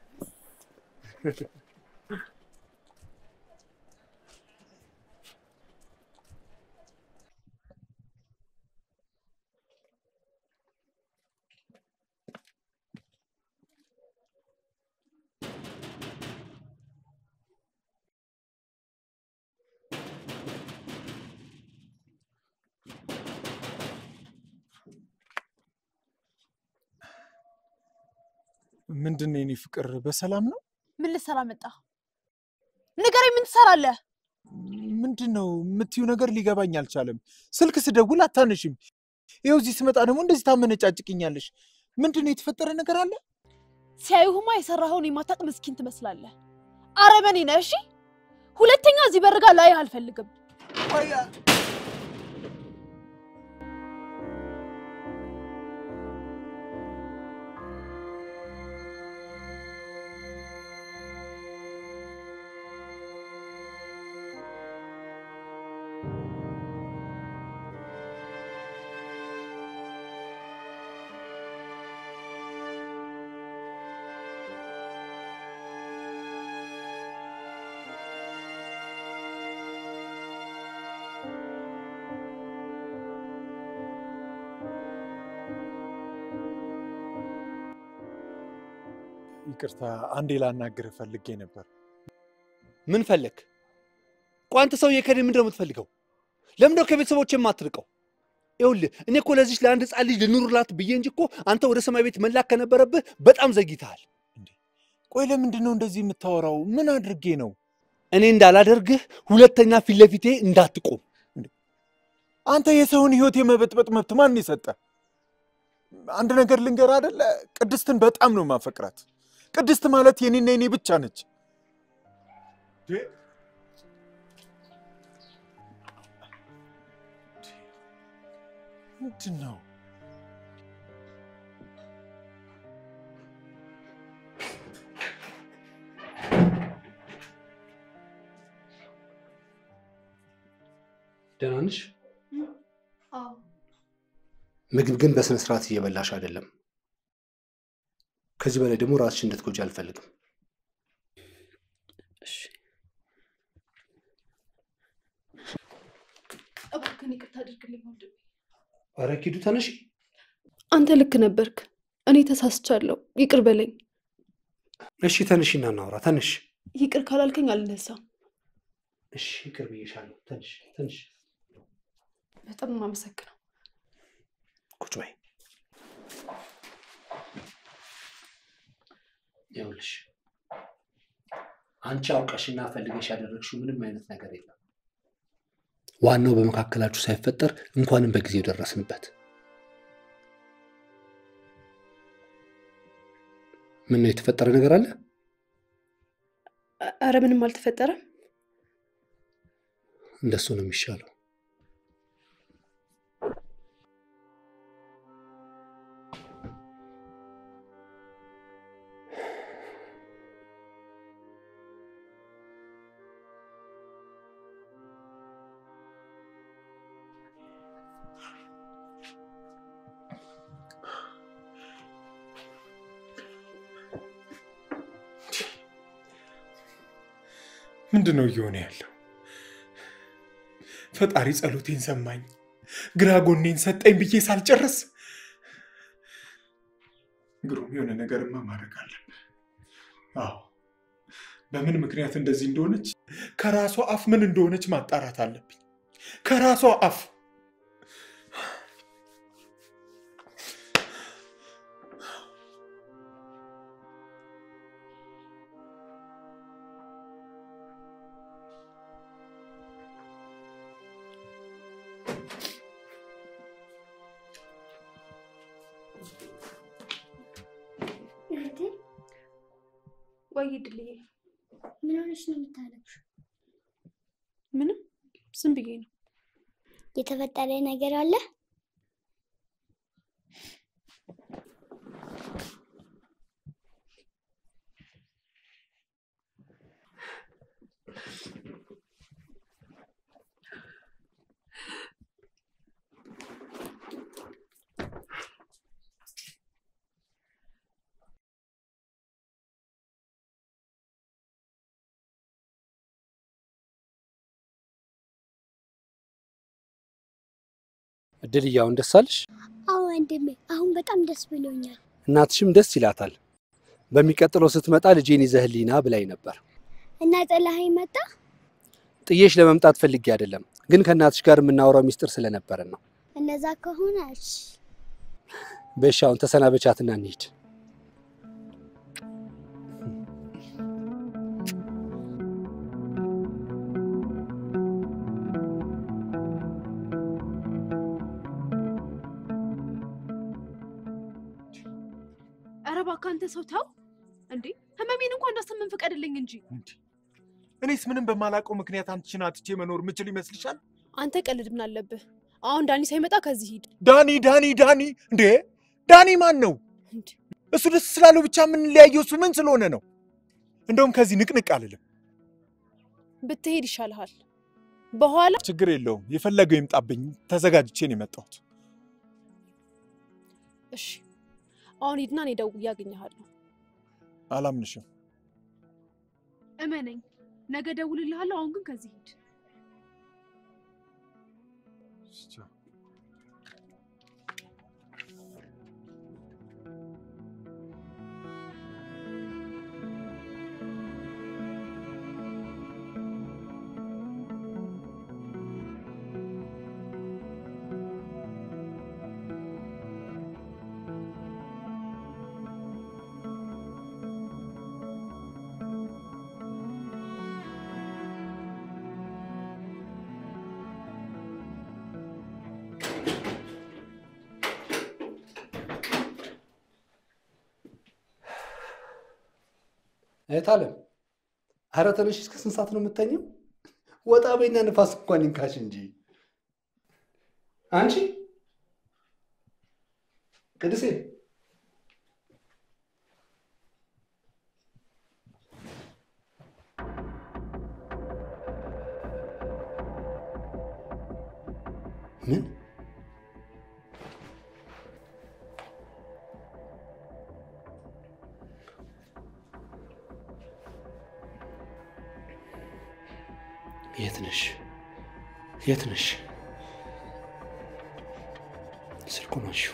ምንድን ነው የኔ ፍቅር? በሰላም ነው? ምን ልትሰራ መጣ? ንገረኝ፣ ምን ትሰራለህ? ምንድን ነው የምትዩ ነገር ሊገባኝ አልቻለም። ስልክ ስደውል አታነሽም። ይኸው እዚህ ስመጣ ደግሞ እንደዚህ ታመነጫጭቅኛለሽ። ምንድን ነው የተፈጠረ ነገር አለ? ሲያዩህማ የሰራኸውን የማታውቅ ምስኪን ትመስላለህ። አረመኔ ነህ። እሺ፣ ሁለተኛ እዚህ በርጋ ላይህ አልፈልግም። ይቅርታ፣ አንዴ ላናግርህ ፈልጌ ነበር። ምን ፈለግ? ቆይ አንተ ሰውዬ ከእኔ ምንድን ነው የምትፈልገው? ለምንድነው ከቤተሰቦች የማትርቀው? ይኸውልህ እኔ እኮ ለዚች ለአንድ ሕፃን ልጅ ልኑርላት ብዬ እንጂ እኮ አንተ ወደ ሰማይ ቤት መላክ ከነበረብህ በጣም ዘግይተሃል። ቆይ ለምንድን ነው እንደዚህ የምታወራው? ምን አድርጌ ነው? እኔ እንዳላደርግህ ሁለተኛ ፊት ለፊቴ እንዳትቆም። አንተ የሰውን ህይወት የመበጥበጥ መብት ማን የሰጠ? አንድ ነገር ልንገር አደለ፣ ቅድስትን በጣም ነው ማፈቅራት። ቅድስት ማለት የኔና የኔ ብቻ ነች። ምንድን ነው? ደህና ነሽ? አዎ ምግብ ግን በስነ ስርዓት እየበላሽ አይደለም። ከዚህ በላይ ደግሞ ራስሽ እንድትጎጂ አልፈልግም። እባክህን ይቅርታ አድርግልኝ ወንድሜ። ኧረ ኪዱ ተነሽ። አንተ ልክ ነበርክ። እኔ ተሳስቻለሁ። ይቅር በለኝ። እሺ ተነሽና እናውራ። ተነሽ። ይቅር ካላልከኝ አልነሳም። እሺ ይቅር ብዬሻለሁ። ተነሽ፣ ተነሽ። በጣም ነው የማመሰግነው። ቁጭ በይ። ይኸውልሽ አንቺ አውቀሽና ፈልገሽ ያደረግሽው ምንም አይነት ነገር የለም። ዋናው በመካከላችሁ ሳይፈጠር እንኳንም በጊዜው ደረስንበት። ምን ነው የተፈጠረ ነገር አለ? አረ ምንም አልተፈጠረም። እንደሱ ነው የሚሻለው። ምንድን ነው እየሆነ ያለው? ፈጣሪ ጸሎቴን ሰማኝ፣ ግራ ጎኔን ሰጠኝ ብዬ ሳልጨርስ ግሩም የሆነ ነገርማ ማድረግ አለብህ። አዎ በምን ምክንያት እንደዚህ እንደሆነች ከራሷ አፍ ምን እንደሆነች ማጣራት አለብኝ። ከራሷ አፍ እህቴ ወይ ድልዬ፣ ምን ሆነሽ ነው የምታለቅሽው? ምንም ዝም ብዬ ነው። የተፈጠረ ነገር አለ? እድልዬ አሁን ደስ አለሽ? አዎ ወንድሜ፣ አሁን በጣም ደስ ብሎኛል። እናትሽም ደስ ይላታል። በሚቀጥለው ስትመጣ ልጄን ይዘህልኝ ና ብላኝ ነበር። እና ጥላኸኝ መጣ? ጥዬሽ ለመምጣት ፈልጌ አይደለም፣ ግን ከእናትሽ ጋር የምናወራው ሚስጥር ስለነበረን ነው። እነዛ ከሆነ እሺ። በሻውን አሁን ተሰናበቻትና እንሂድ። ኧረ እባክህ አንተ ሰው ተው እንዴ! ህመሜን እንኳን እንዳሰምን ፍቀድልኝ እንጂ። እኔስ ምንም በማላውቀው ምክንያት አንቺን አትቼ መኖር ምችል ይመስልሻል? አንተ ቀልድ ምን አለብህ? አሁን ዳኒ ሳይመጣ ከዚህ ሂድ። ዳኒ ዳኒ ዳኒ እንዴ ዳኒ ማን ነው? እንዴ እሱ ደስ ስላለው ብቻ የምንለያየው እሱ ምን ስለሆነ ነው? እንደውም ከዚህ ንቅንቅ አልልም። ብትሄድ ይሻልሃል። በኋላ ችግር የለውም የፈለገው ይምጣብኝ። ተዘጋጅቼ ነው የመጣሁት። እሺ፣ አሁን ሂድና እኔ ደውዬ አገኘሃለሁ። አላምንሽም። እመነኝ፣ ነገ ደውልልሃለሁ። አሁን ግን ከዚህ ሂድ። እህት አለም፣ ኧረ ተነሽ። እስከ ስንት ሰዓት ነው የምተኘው? ወጣ በይና ንፋስ እንኳን ይንካሽ እንጂ። አንቺ ቅድሴ፣ ምን የት ነሽ? የት ነሽ? ስልኩን አንሺው።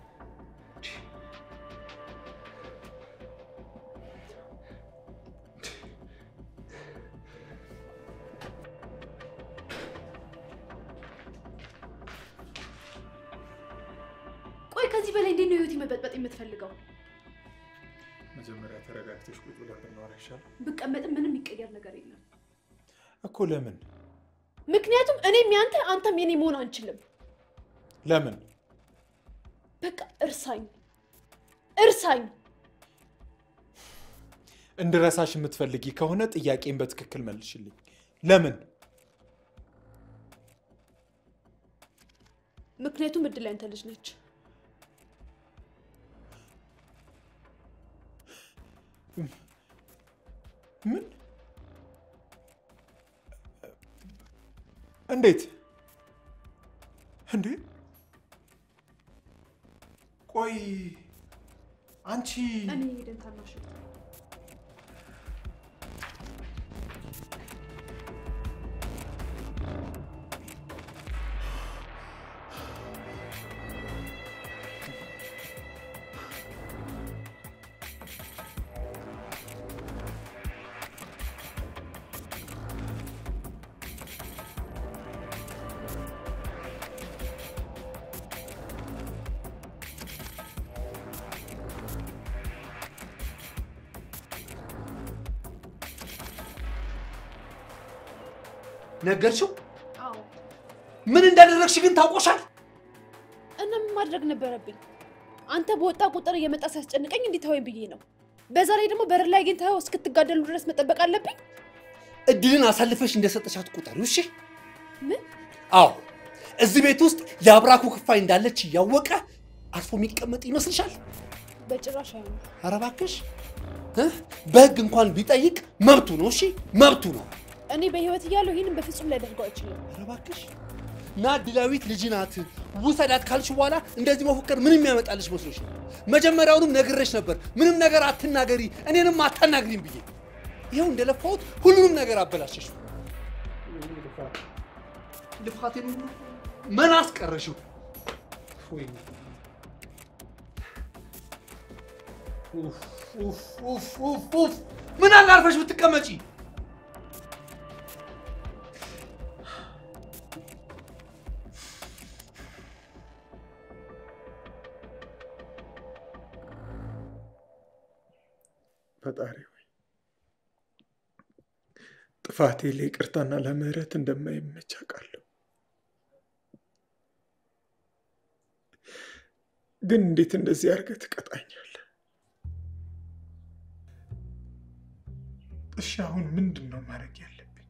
ቆይ ከዚህ በላይ እንዴት ነው ህይወት መበጥበጥ የምትፈልገው? መጀመሪያ ተረጋግተሽ ቁጭ ብለን ብናወራ ይሻላል ብቀመጥም ምንም የሚቀየር ነገር የለም። እኮ። ለምን ምክንያቱም እኔም ያንተ አንተም የኔ መሆን አንችልም። ለምን? በቃ እርሳኝ፣ እርሳኝ። እንድረሳሽ የምትፈልጊ ከሆነ ጥያቄን በትክክል መልሽልኝ። ለምን? ምክንያቱም እድል ያንተ ልጅ ነች። ምን? እንዴት? እንዴ? ቆይ አንቺ እኔ ሄደን ታናሽ ነገርሽው? አዎ። ምን እንዳደረግሽ ግን ታውቆሻል? እና ምን ማድረግ ነበረብኝ? አንተ በወጣ ቁጥር እየመጣ ሲያስጨንቀኝ እንዲተወኝ ብዬ ነው። በዛ ላይ ደግሞ በር ላይ አግኝተኸው እስክትጋደሉ ድረስ መጠበቅ አለብኝ? እድልን አሳልፈሽ እንደሰጠሻት ቁጠሪው። እሺ? ምን? አዎ፣ እዚህ ቤት ውስጥ የአብራኩ ክፋይ እንዳለች እያወቀ አርፎ የሚቀመጥ ይመስልሻል? በጭራሽ አይሆንም። ኧረ እባክሽ እ? በህግ እንኳን ቢጠይቅ መብቱ ነው። እሺ መብቱ ነው። እኔ በህይወት እያለሁ ይህንን በፍጹም ሊያደርገው አይችልም። ኧረ እባክሽ ናድላዊት ልጅ ናት ውሰዳት ካልሽ በኋላ እንደዚህ መፎከር ምንም ያመጣልሽ መስሎሽ ነው? መጀመሪያውንም ነግሬሽ ነበር፣ ምንም ነገር አትናገሪ፣ እኔንም አታናግሪም ብዬ። ይኸው እንደለፋሁት ሁሉንም ነገር አበላሸሽ። ልፋቴን ሁሉ ምን አስቀረሽው? ወይኔ ኡፍ ኡፍ ኡፍ ኡፍ ኡፍ! ምን አለ አርፈሽ ብትቀመጪ። ፈጣሪ ሆይ ጥፋቴ ለይቅርታና ለምህረት እንደማይመች አውቃለሁ። ግን እንዴት እንደዚህ አድርገህ ትቀጣኛለህ? እሺ አሁን ምንድን ነው ማድረግ ያለብኝ?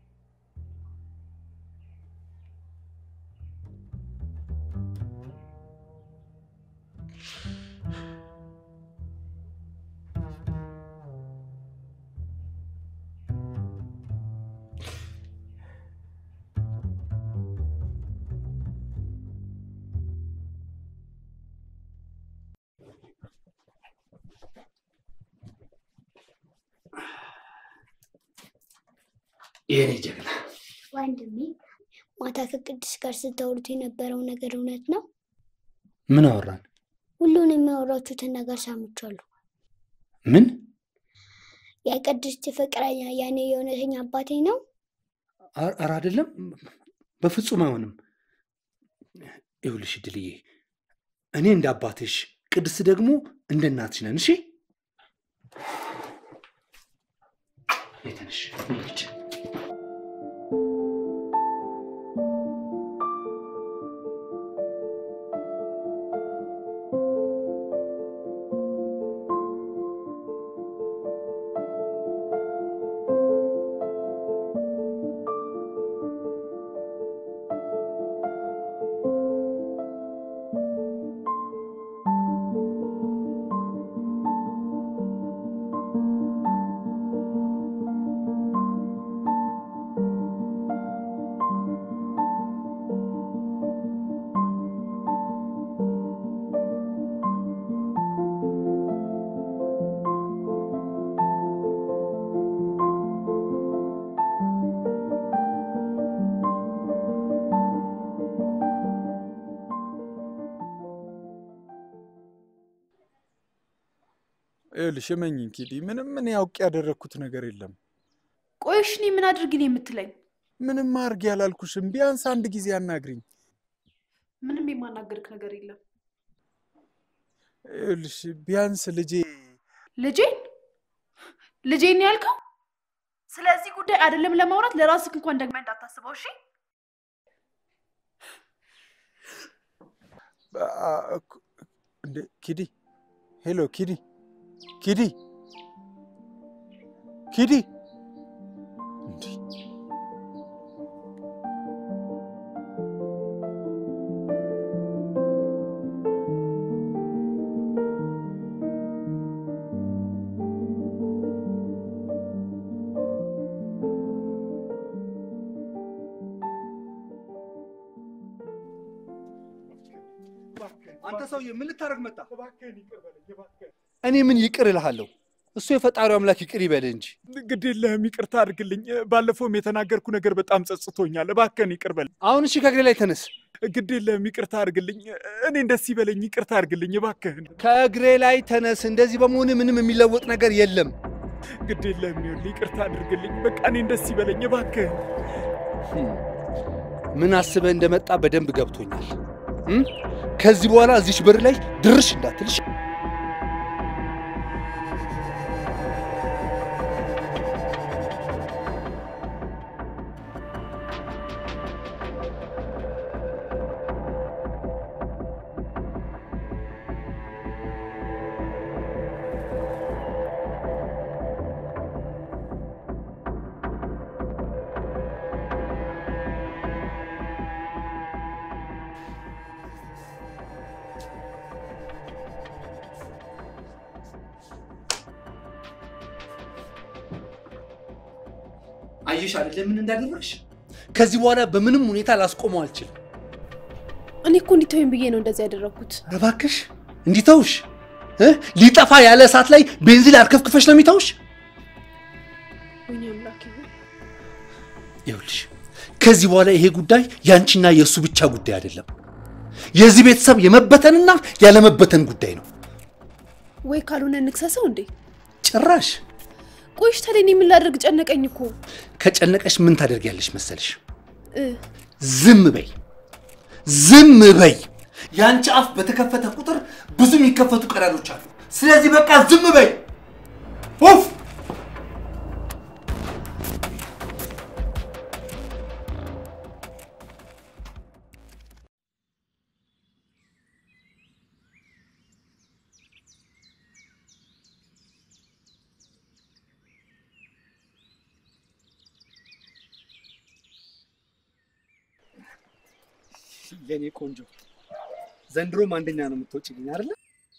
የኔ ጀግና ወንድሜ ማታ ከቅድስት ጋር ስታወሩት የነበረው ነገር እውነት ነው? ምን አወራን? ሁሉን የሚያወራችሁትን ነገር ሰምቻለሁ። ምን? የቅድስት ፍቅረኛ ያኔ የእውነተኛ አባቴ ነው? ኧረ አይደለም፣ በፍጹም አይሆንም። ይኸውልሽ ድልዬ፣ እኔ እንደ አባትሽ፣ ቅድስት ደግሞ እንደ እናትሽ ነን። እሺ የተነሽ እንሂድ። ይኸውልሽ እመኚኝ ኪዲ፣ ምንም ምን ያውቅ ያደረግኩት ነገር የለም። ቆይሽ እኔ ምን አድርግ ነው የምትለኝ? ምንም አድርግ ያላልኩሽም። ቢያንስ አንድ ጊዜ አናግሪኝ። ምንም የማናገርክ ነገር የለም። ይኸውልሽ ቢያንስ ልጄ ልጄን ልጄን ነው ያልከው? ስለዚህ ጉዳይ አይደለም ለማውራት ለራስህ እንኳን ደግመህ እንዳታስበው እሺ? አ- እኮ- እንዴ ኪዲ፣ ሄሎ ኪዲ፣ ኪዲ፣ ኪዲ እንዴ አንተ ሰውዬ ምን ልታደርግ መጣ? እባክህን ይቅር በለኝ እባክህን። እኔ ምን ይቅር እልሃለሁ? እሱ የፈጣሪው አምላክ ይቅር ይበልህ እንጂ። ግድ የለህም ይቅርታ አድርግልኝ። ባለፈውም የተናገርኩ ነገር በጣም ጸጽቶኛል። እባክህን ይቅር በለኝ። አሁን እሺ ከእግሬ ላይ ተነስ። ግድ የለህም ይቅርታ አድርግልኝ። እኔ ደስ ይበለኝ። ይቅርታ አድርግልኝ እባክህን። ከእግሬ ላይ ተነስ። እንደዚህ በመሆን ምንም የሚለወጥ ነገር የለም። ግድ የለህም ይኸውልህ፣ ይቅርታ አድርግልኝ። በቃ እኔ ደስ ይበለኝ እባክህን። ምን አስበህ እንደመጣ በደንብ ገብቶኛል። እም? ከዚህ በኋላ እዚች በር ላይ ድርሽ እንዳትልሽ። አየሽ አይደለ ምን እንዳደረግሽ? ከዚህ በኋላ በምንም ሁኔታ ላስቆመው አልችልም። እኔ እኮ እንዲተወኝ ብዬ ነው እንደዚህ ያደረግኩት። ኧረ እባክሽ እንዲተውሽ እ? ሊጠፋ ያለ እሳት ላይ ቤንዚን አርከፍክፈሽ ነው የሚተውሽ? ወይኔ አምላኬ ሆይ። ይኸውልሽ ከዚህ በኋላ ይሄ ጉዳይ ያንቺና የእሱ ብቻ ጉዳይ አይደለም። የዚህ ቤተሰብ የመበተንና ያለመበተን ጉዳይ ነው። ወይ ካልሆነ እንክሰሰው እንዴ? ጭራሽ ቆይሽ ታዲያ እኔ ምን ላደርግ ጨነቀኝ እኮ ከጨነቀሽ ምን ታደርጊያለሽ መሰልሽ? እ ዝም በይ፣ ዝም በይ። የአንቺ አፍ በተከፈተ ቁጥር ብዙ የሚከፈቱ ቀዳዶች አሉ። ስለዚህ በቃ ዝም በይ። ኡፍ! የኔ ቆንጆ ዘንድሮም አንደኛ ነው የምትወጪልኝ አይደለ?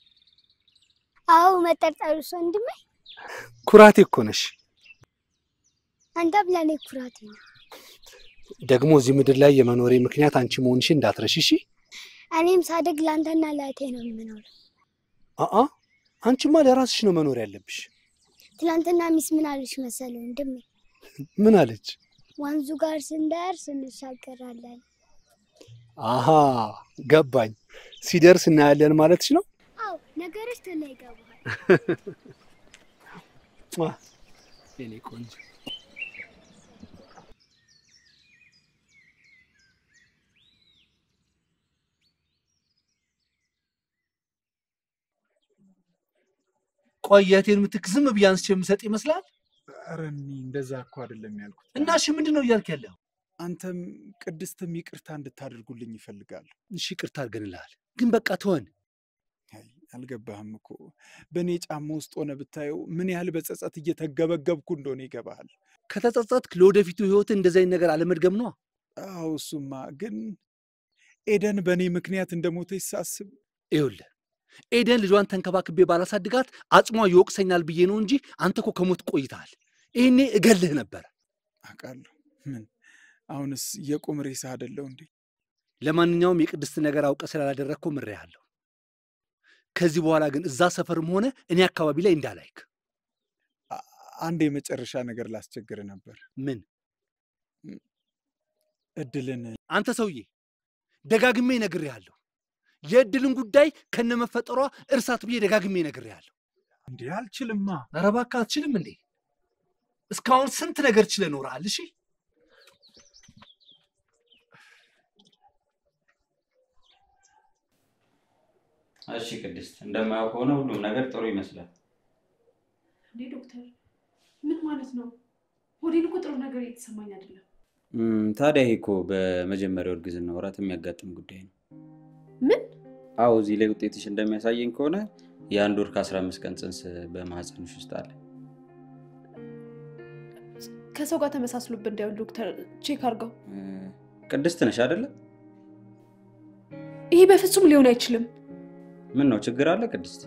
አዎ መጠርጠሩ እሱ ወንድሜ፣ ኩራቴ እኮ ነሽ። አንተም ለእኔ ኩራቴ ነው። ደግሞ እዚህ ምድር ላይ የመኖሬ ምክንያት አንቺ መሆንሽን እንዳትረሺ እሺ? እኔም ሳድግ ለአንተና ለእህቴ ነው የምኖረው። አአ አንቺማ ለራስሽ ነው መኖር ያለብሽ። ትናንትና ሚስ ምን አለች መሰለህ ወንድሜ? ምን አለች? ወንዙ ጋር ስንደርስ እንሻገራለን። አሃ ገባኝ። ሲደርስ እናያለን ማለትሽ ነው? አዎ ነገሮች ቶሎ ይገባል። ሟ! የኔ ቆንጆ ቆይ የእህቴን ምትክ ዝም ብዬ አንስቼ የምሰጥ ይመስላል? ኧረ እኔ እንደዛ እኮ አይደለም ያልኩት። እና እሺ ምንድን ነው እያልክ ያለው? አንተም ቅድስትም ይቅርታ እንድታደርጉልኝ ይፈልጋሉ። እሺ ይቅርታ አድርገንልሃል፣ ግን በቃ ተወን። አይ አልገባህም እኮ በእኔ ጫማ ውስጥ ሆነ ብታየው ምን ያህል በጸጸት እየተገበገብኩ እንደሆነ ይገባሃል። ከተጸጸትክ ለወደፊቱ ህይወት እንደዚህ አይነት ነገር አለመድገም ነዋ። አዎ እሱማ ግን ኤደን በእኔ ምክንያት እንደሞተች ሳስብ ይኸውልህ ኤደን ልጇን ተንከባክቤ ባላሳድጋት አጽሟ ይወቅሰኛል ብዬ ነው እንጂ አንተ እኮ ከሞት ቆይተሃል። ይህኔ እገልህ ነበረ። አውቃለሁ። ምን አሁንስ የቁም ሬሳ አይደለሁ እንዴ? ለማንኛውም የቅድስት ነገር አውቀ ስላላደረግከው ምሬሃለሁ። ከዚህ በኋላ ግን እዛ ሰፈርም ሆነ እኔ አካባቢ ላይ እንዳላይክ። አ- አንድ የመጨረሻ ነገር ላስቸግር ነበር። ምን እድልን አንተ ሰውዬ ደጋግሜ ነግሬሃለሁ። የእድልን ጉዳይ ከነመፈጠሯ እርሳት ብዬ ደጋግሜ ነግሬሃለሁ። እንዲህ አልችልማ። ኧረ እባክህ አትችልም እንዴ? እስካሁን ስንት ነገር ችለህ ኖረሃል። እሺ እሺ ቅድስት፣ እንደማየው ከሆነ ሁሉም ነገር ጥሩ ይመስላል። እንዴ ዶክተር፣ ምን ማለት ነው? ሆዴን እኮ ጥሩ ነገር እየተሰማኝ አይደለም። እም፣ ታዲያ ይሄ እኮ በመጀመሪያው እርግዝና ወራት የሚያጋጥም ጉዳይ ነው። ምን? አዎ፣ እዚህ ላይ ውጤትሽ እንደሚያሳየኝ ከሆነ የአንድ ወር ከአስራ አምስት ቀን ጽንስ በማህፀንሽ ውስጥ አለ። ከሰው ጋር ተመሳስሎብን እንዳይሆን ዶክተር ቼክ አድርገው። እ፣ ቅድስት ነሽ አይደለ? ይሄ በፍጹም ሊሆን አይችልም። ምን ነው ችግር አለ ቅድስት?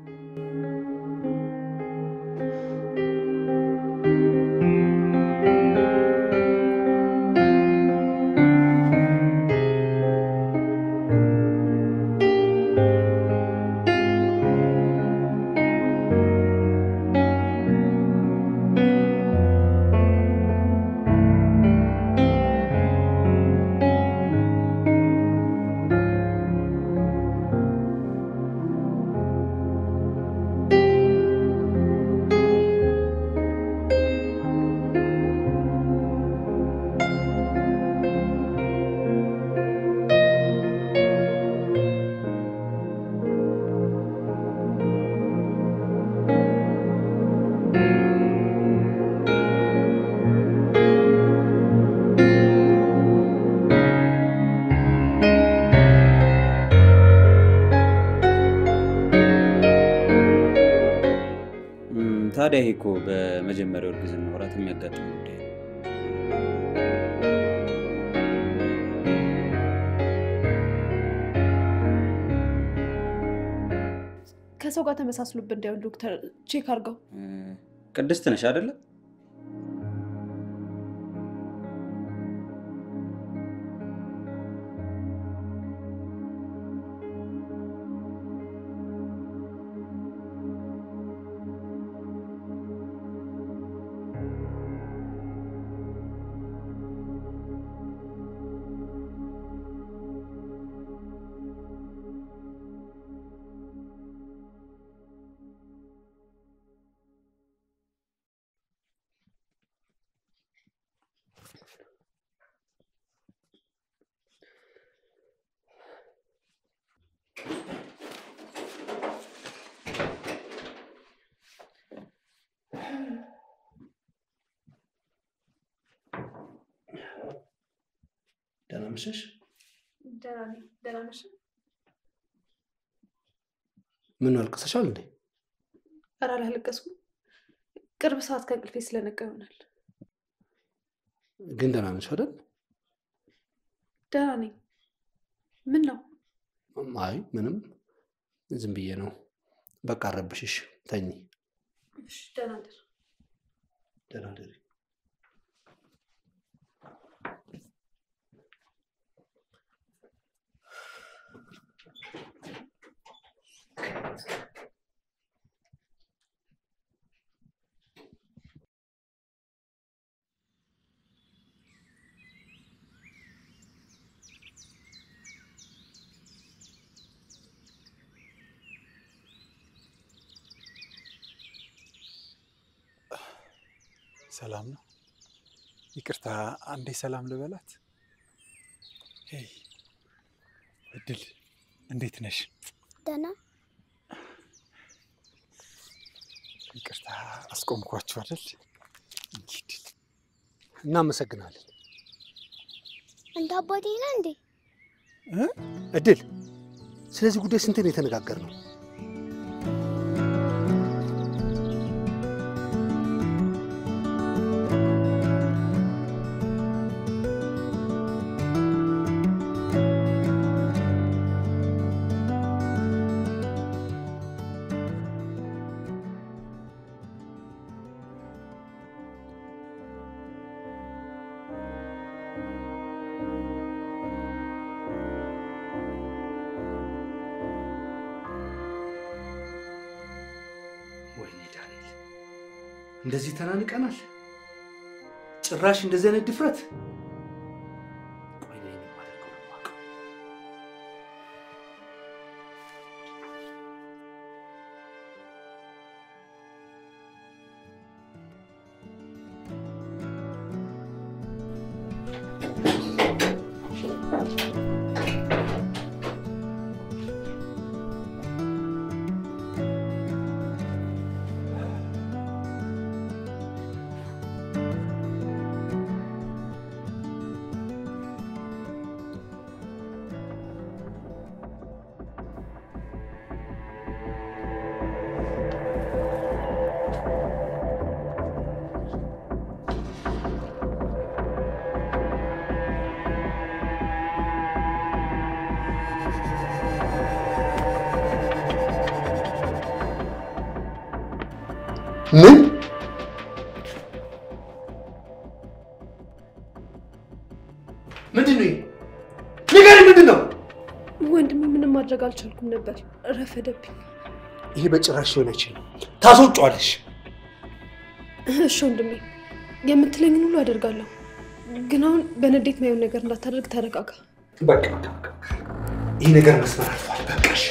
እም፣ ታዲያ ይሄ እኮ በመጀመሪያው እርግዝና ወራት የሚያጋጥም ጉዳይ ነው። ከሰው ጋር ተመሳስሎብን እንዳይሆን ዶክተር ቼክ አድርገው። እ፣ ቅድስት ነሽ አይደለ? ደህና መሸሽ። ደህና ነኝ። ደህና ነሽ? ምን አልቅሰሻል እንዴ? ኧረ አላለቀስኩም። ቅርብ ሰዓት ከእንቅልፌ ስለነቃ ይሆናል። ግን ደህና ነሽ አይደል? ደህና ነኝ። ምን ነው? አይ ምንም፣ ዝም ብዬ ነው። በቃ አረብሽሽ፣ ተኝ። እሺ፣ ደህና እደር። ደህና ደሪ። ሰላም ነው? ይቅርታ አንዴ ሰላም ልበላት። ሄይ እድል፣ እንዴት ነሽ? ደህና ይቅርታ አስቆምኳችሁ አይደል? እንግዲህ እናመሰግናለን። እንደ አባቴ ነህ እንዴ? እድል፣ ስለዚህ ጉዳይ ስንት ነው የተነጋገርነው? ወይኔ ዳንኤል፣ እንደዚህ ተናንቀናል። ጭራሽ እንደዚህ አይነት ድፍረት። ቆይ እኔ የማደርገውን የማውቀው። ምን ምንድን ነው? ይሄ? ንገሪኝ፣ ምንድን ነው? ወንድሜ ምንም ማድረግ አልቻልኩም ነበር፣ ረፈደብኝ። ይሄ በጭራሽ ሊሆን አይችልም። ታስወጫዋለሽ። እሺ ወንድሜ፣ የምትለኝን ሁሉ አደርጋለሁ። ግን አሁን በንዴት ማየውን ነገር እንዳታደርግ ተረጋጋ። በቃ በቃ በቃ። ይህ ነገር መስመር አልፏል። በቃሽ።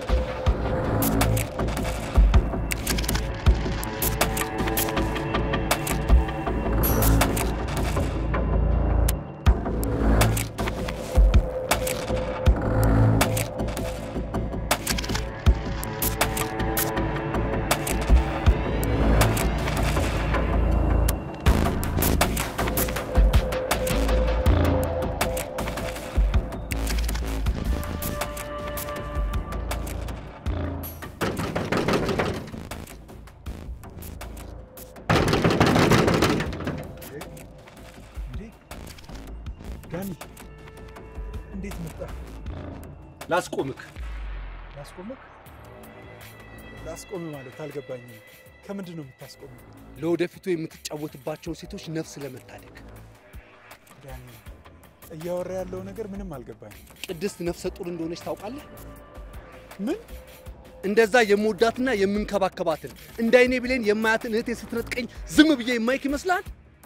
እንዴ ዳኒ፣ እንዴት መጣ? ላስቆምክ። ላስቆምክ? ላስቆም ማለት አልገባኝም። ከምንድን ነው የምታስቆመው? ለወደፊቱ የምትጫወትባቸውን ሴቶች ነፍስ ለመታደግ ዳኒ፣ እያወራ ያለው ነገር ምንም አልገባኝም። ቅድስት ነፍሰ ጡር እንደሆነች ታውቃለህ? ምን? እንደዛ የምወዳትና የምንከባከባትን እንደ አይኔ ብሌን የማያትን እህቴ ስትነጥቀኝ ዝም ብዬ የማይክ ይመስልሃል?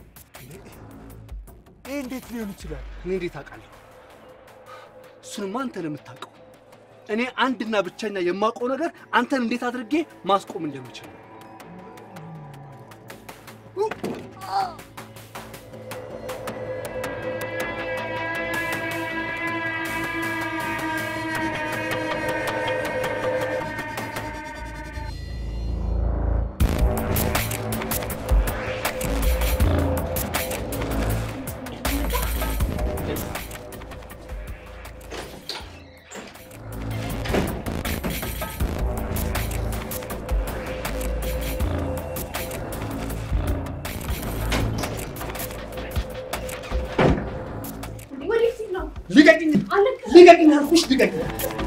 ይህ እንዴት ሊሆን ይችላል? እኔ እንዴት አውቃለሁ? እሱንማ አንተ ነው የምታውቀው። እኔ አንድና ብቸኛ የማውቀው ነገር አንተን እንዴት አድርጌ ማስቆም እንደምችል ነው። ልቀቅኝ! ልቀቅኝ አልኩሽ! ልቀቅኝ!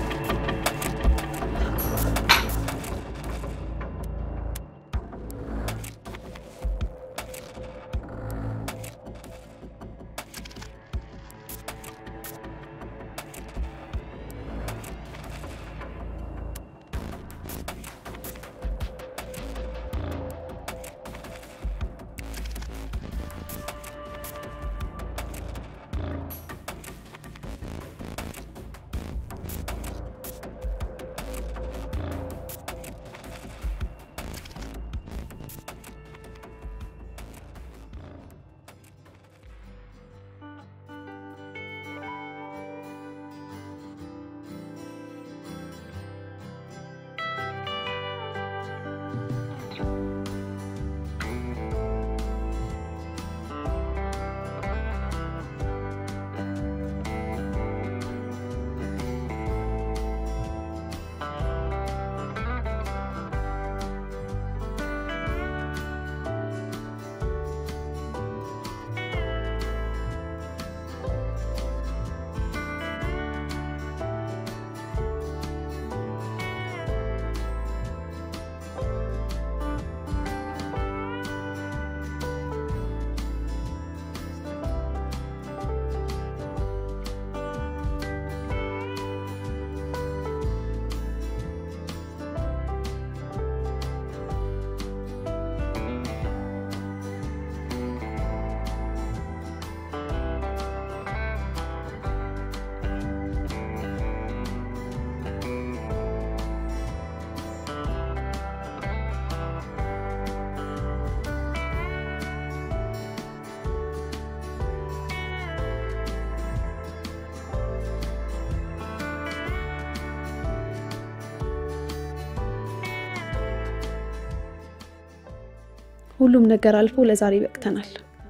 ሁሉም ነገር አልፎ ለዛሬ በቅተናል።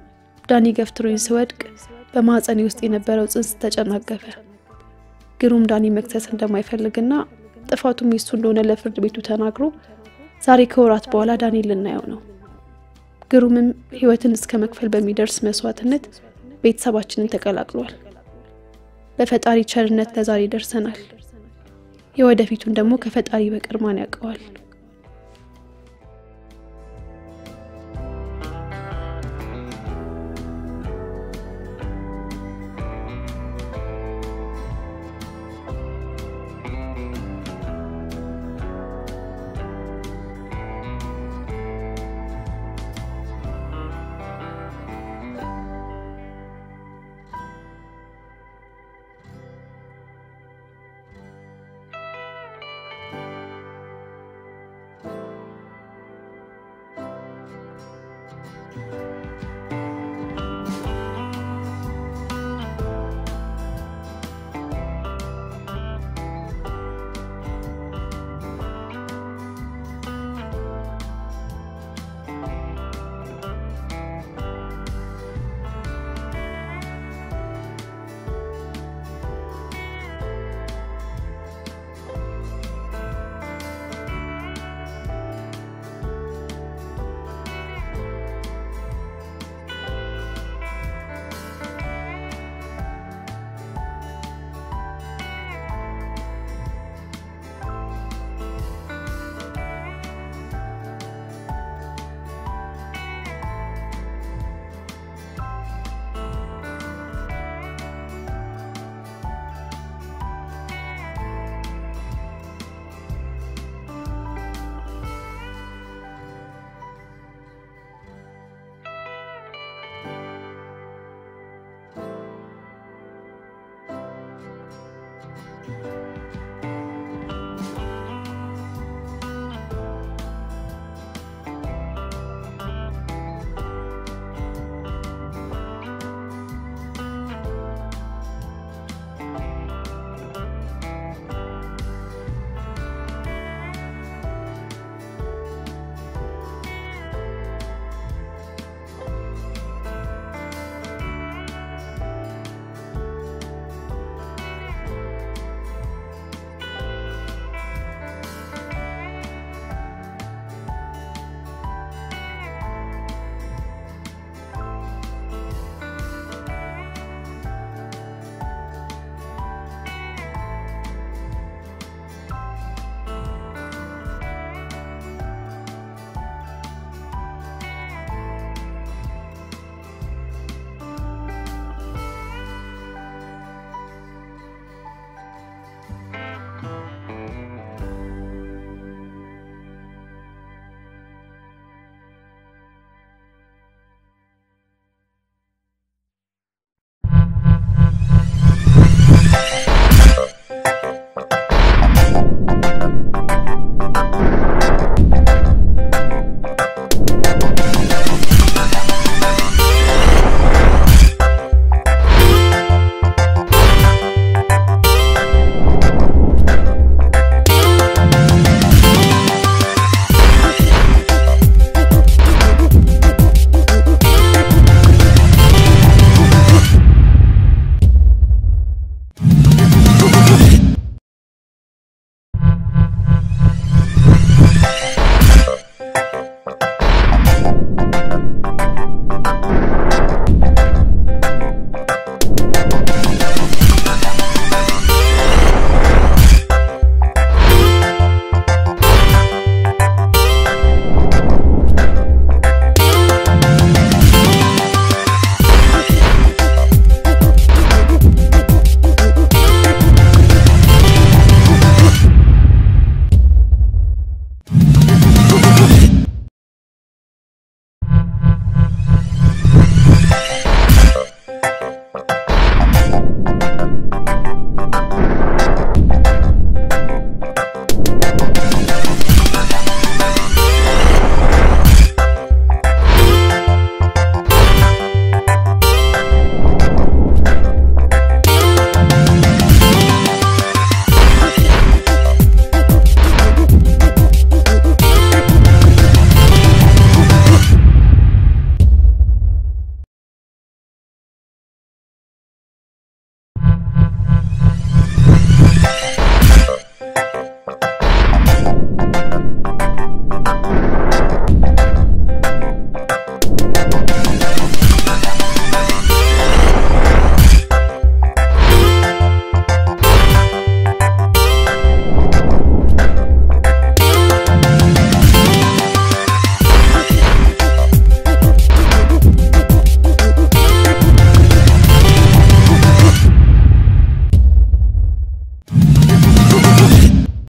ዳኒ ገፍትሮኝ ስወድቅ በማህፀኔ ውስጥ የነበረው ጽንስ ተጨናገፈ። ግሩም ዳኒ መክሰስ እንደማይፈልግና ጥፋቱም የሱ እንደሆነ ለፍርድ ቤቱ ተናግሮ ዛሬ ከወራት በኋላ ዳኒ ልናየው ነው። ግሩምም ህይወትን እስከ መክፈል በሚደርስ መስዋዕትነት ቤተሰባችንን ተቀላቅሏል። በፈጣሪ ቸርነት ለዛሬ ደርሰናል። የወደፊቱን ደግሞ ከፈጣሪ በቀር ማን ያውቀዋል?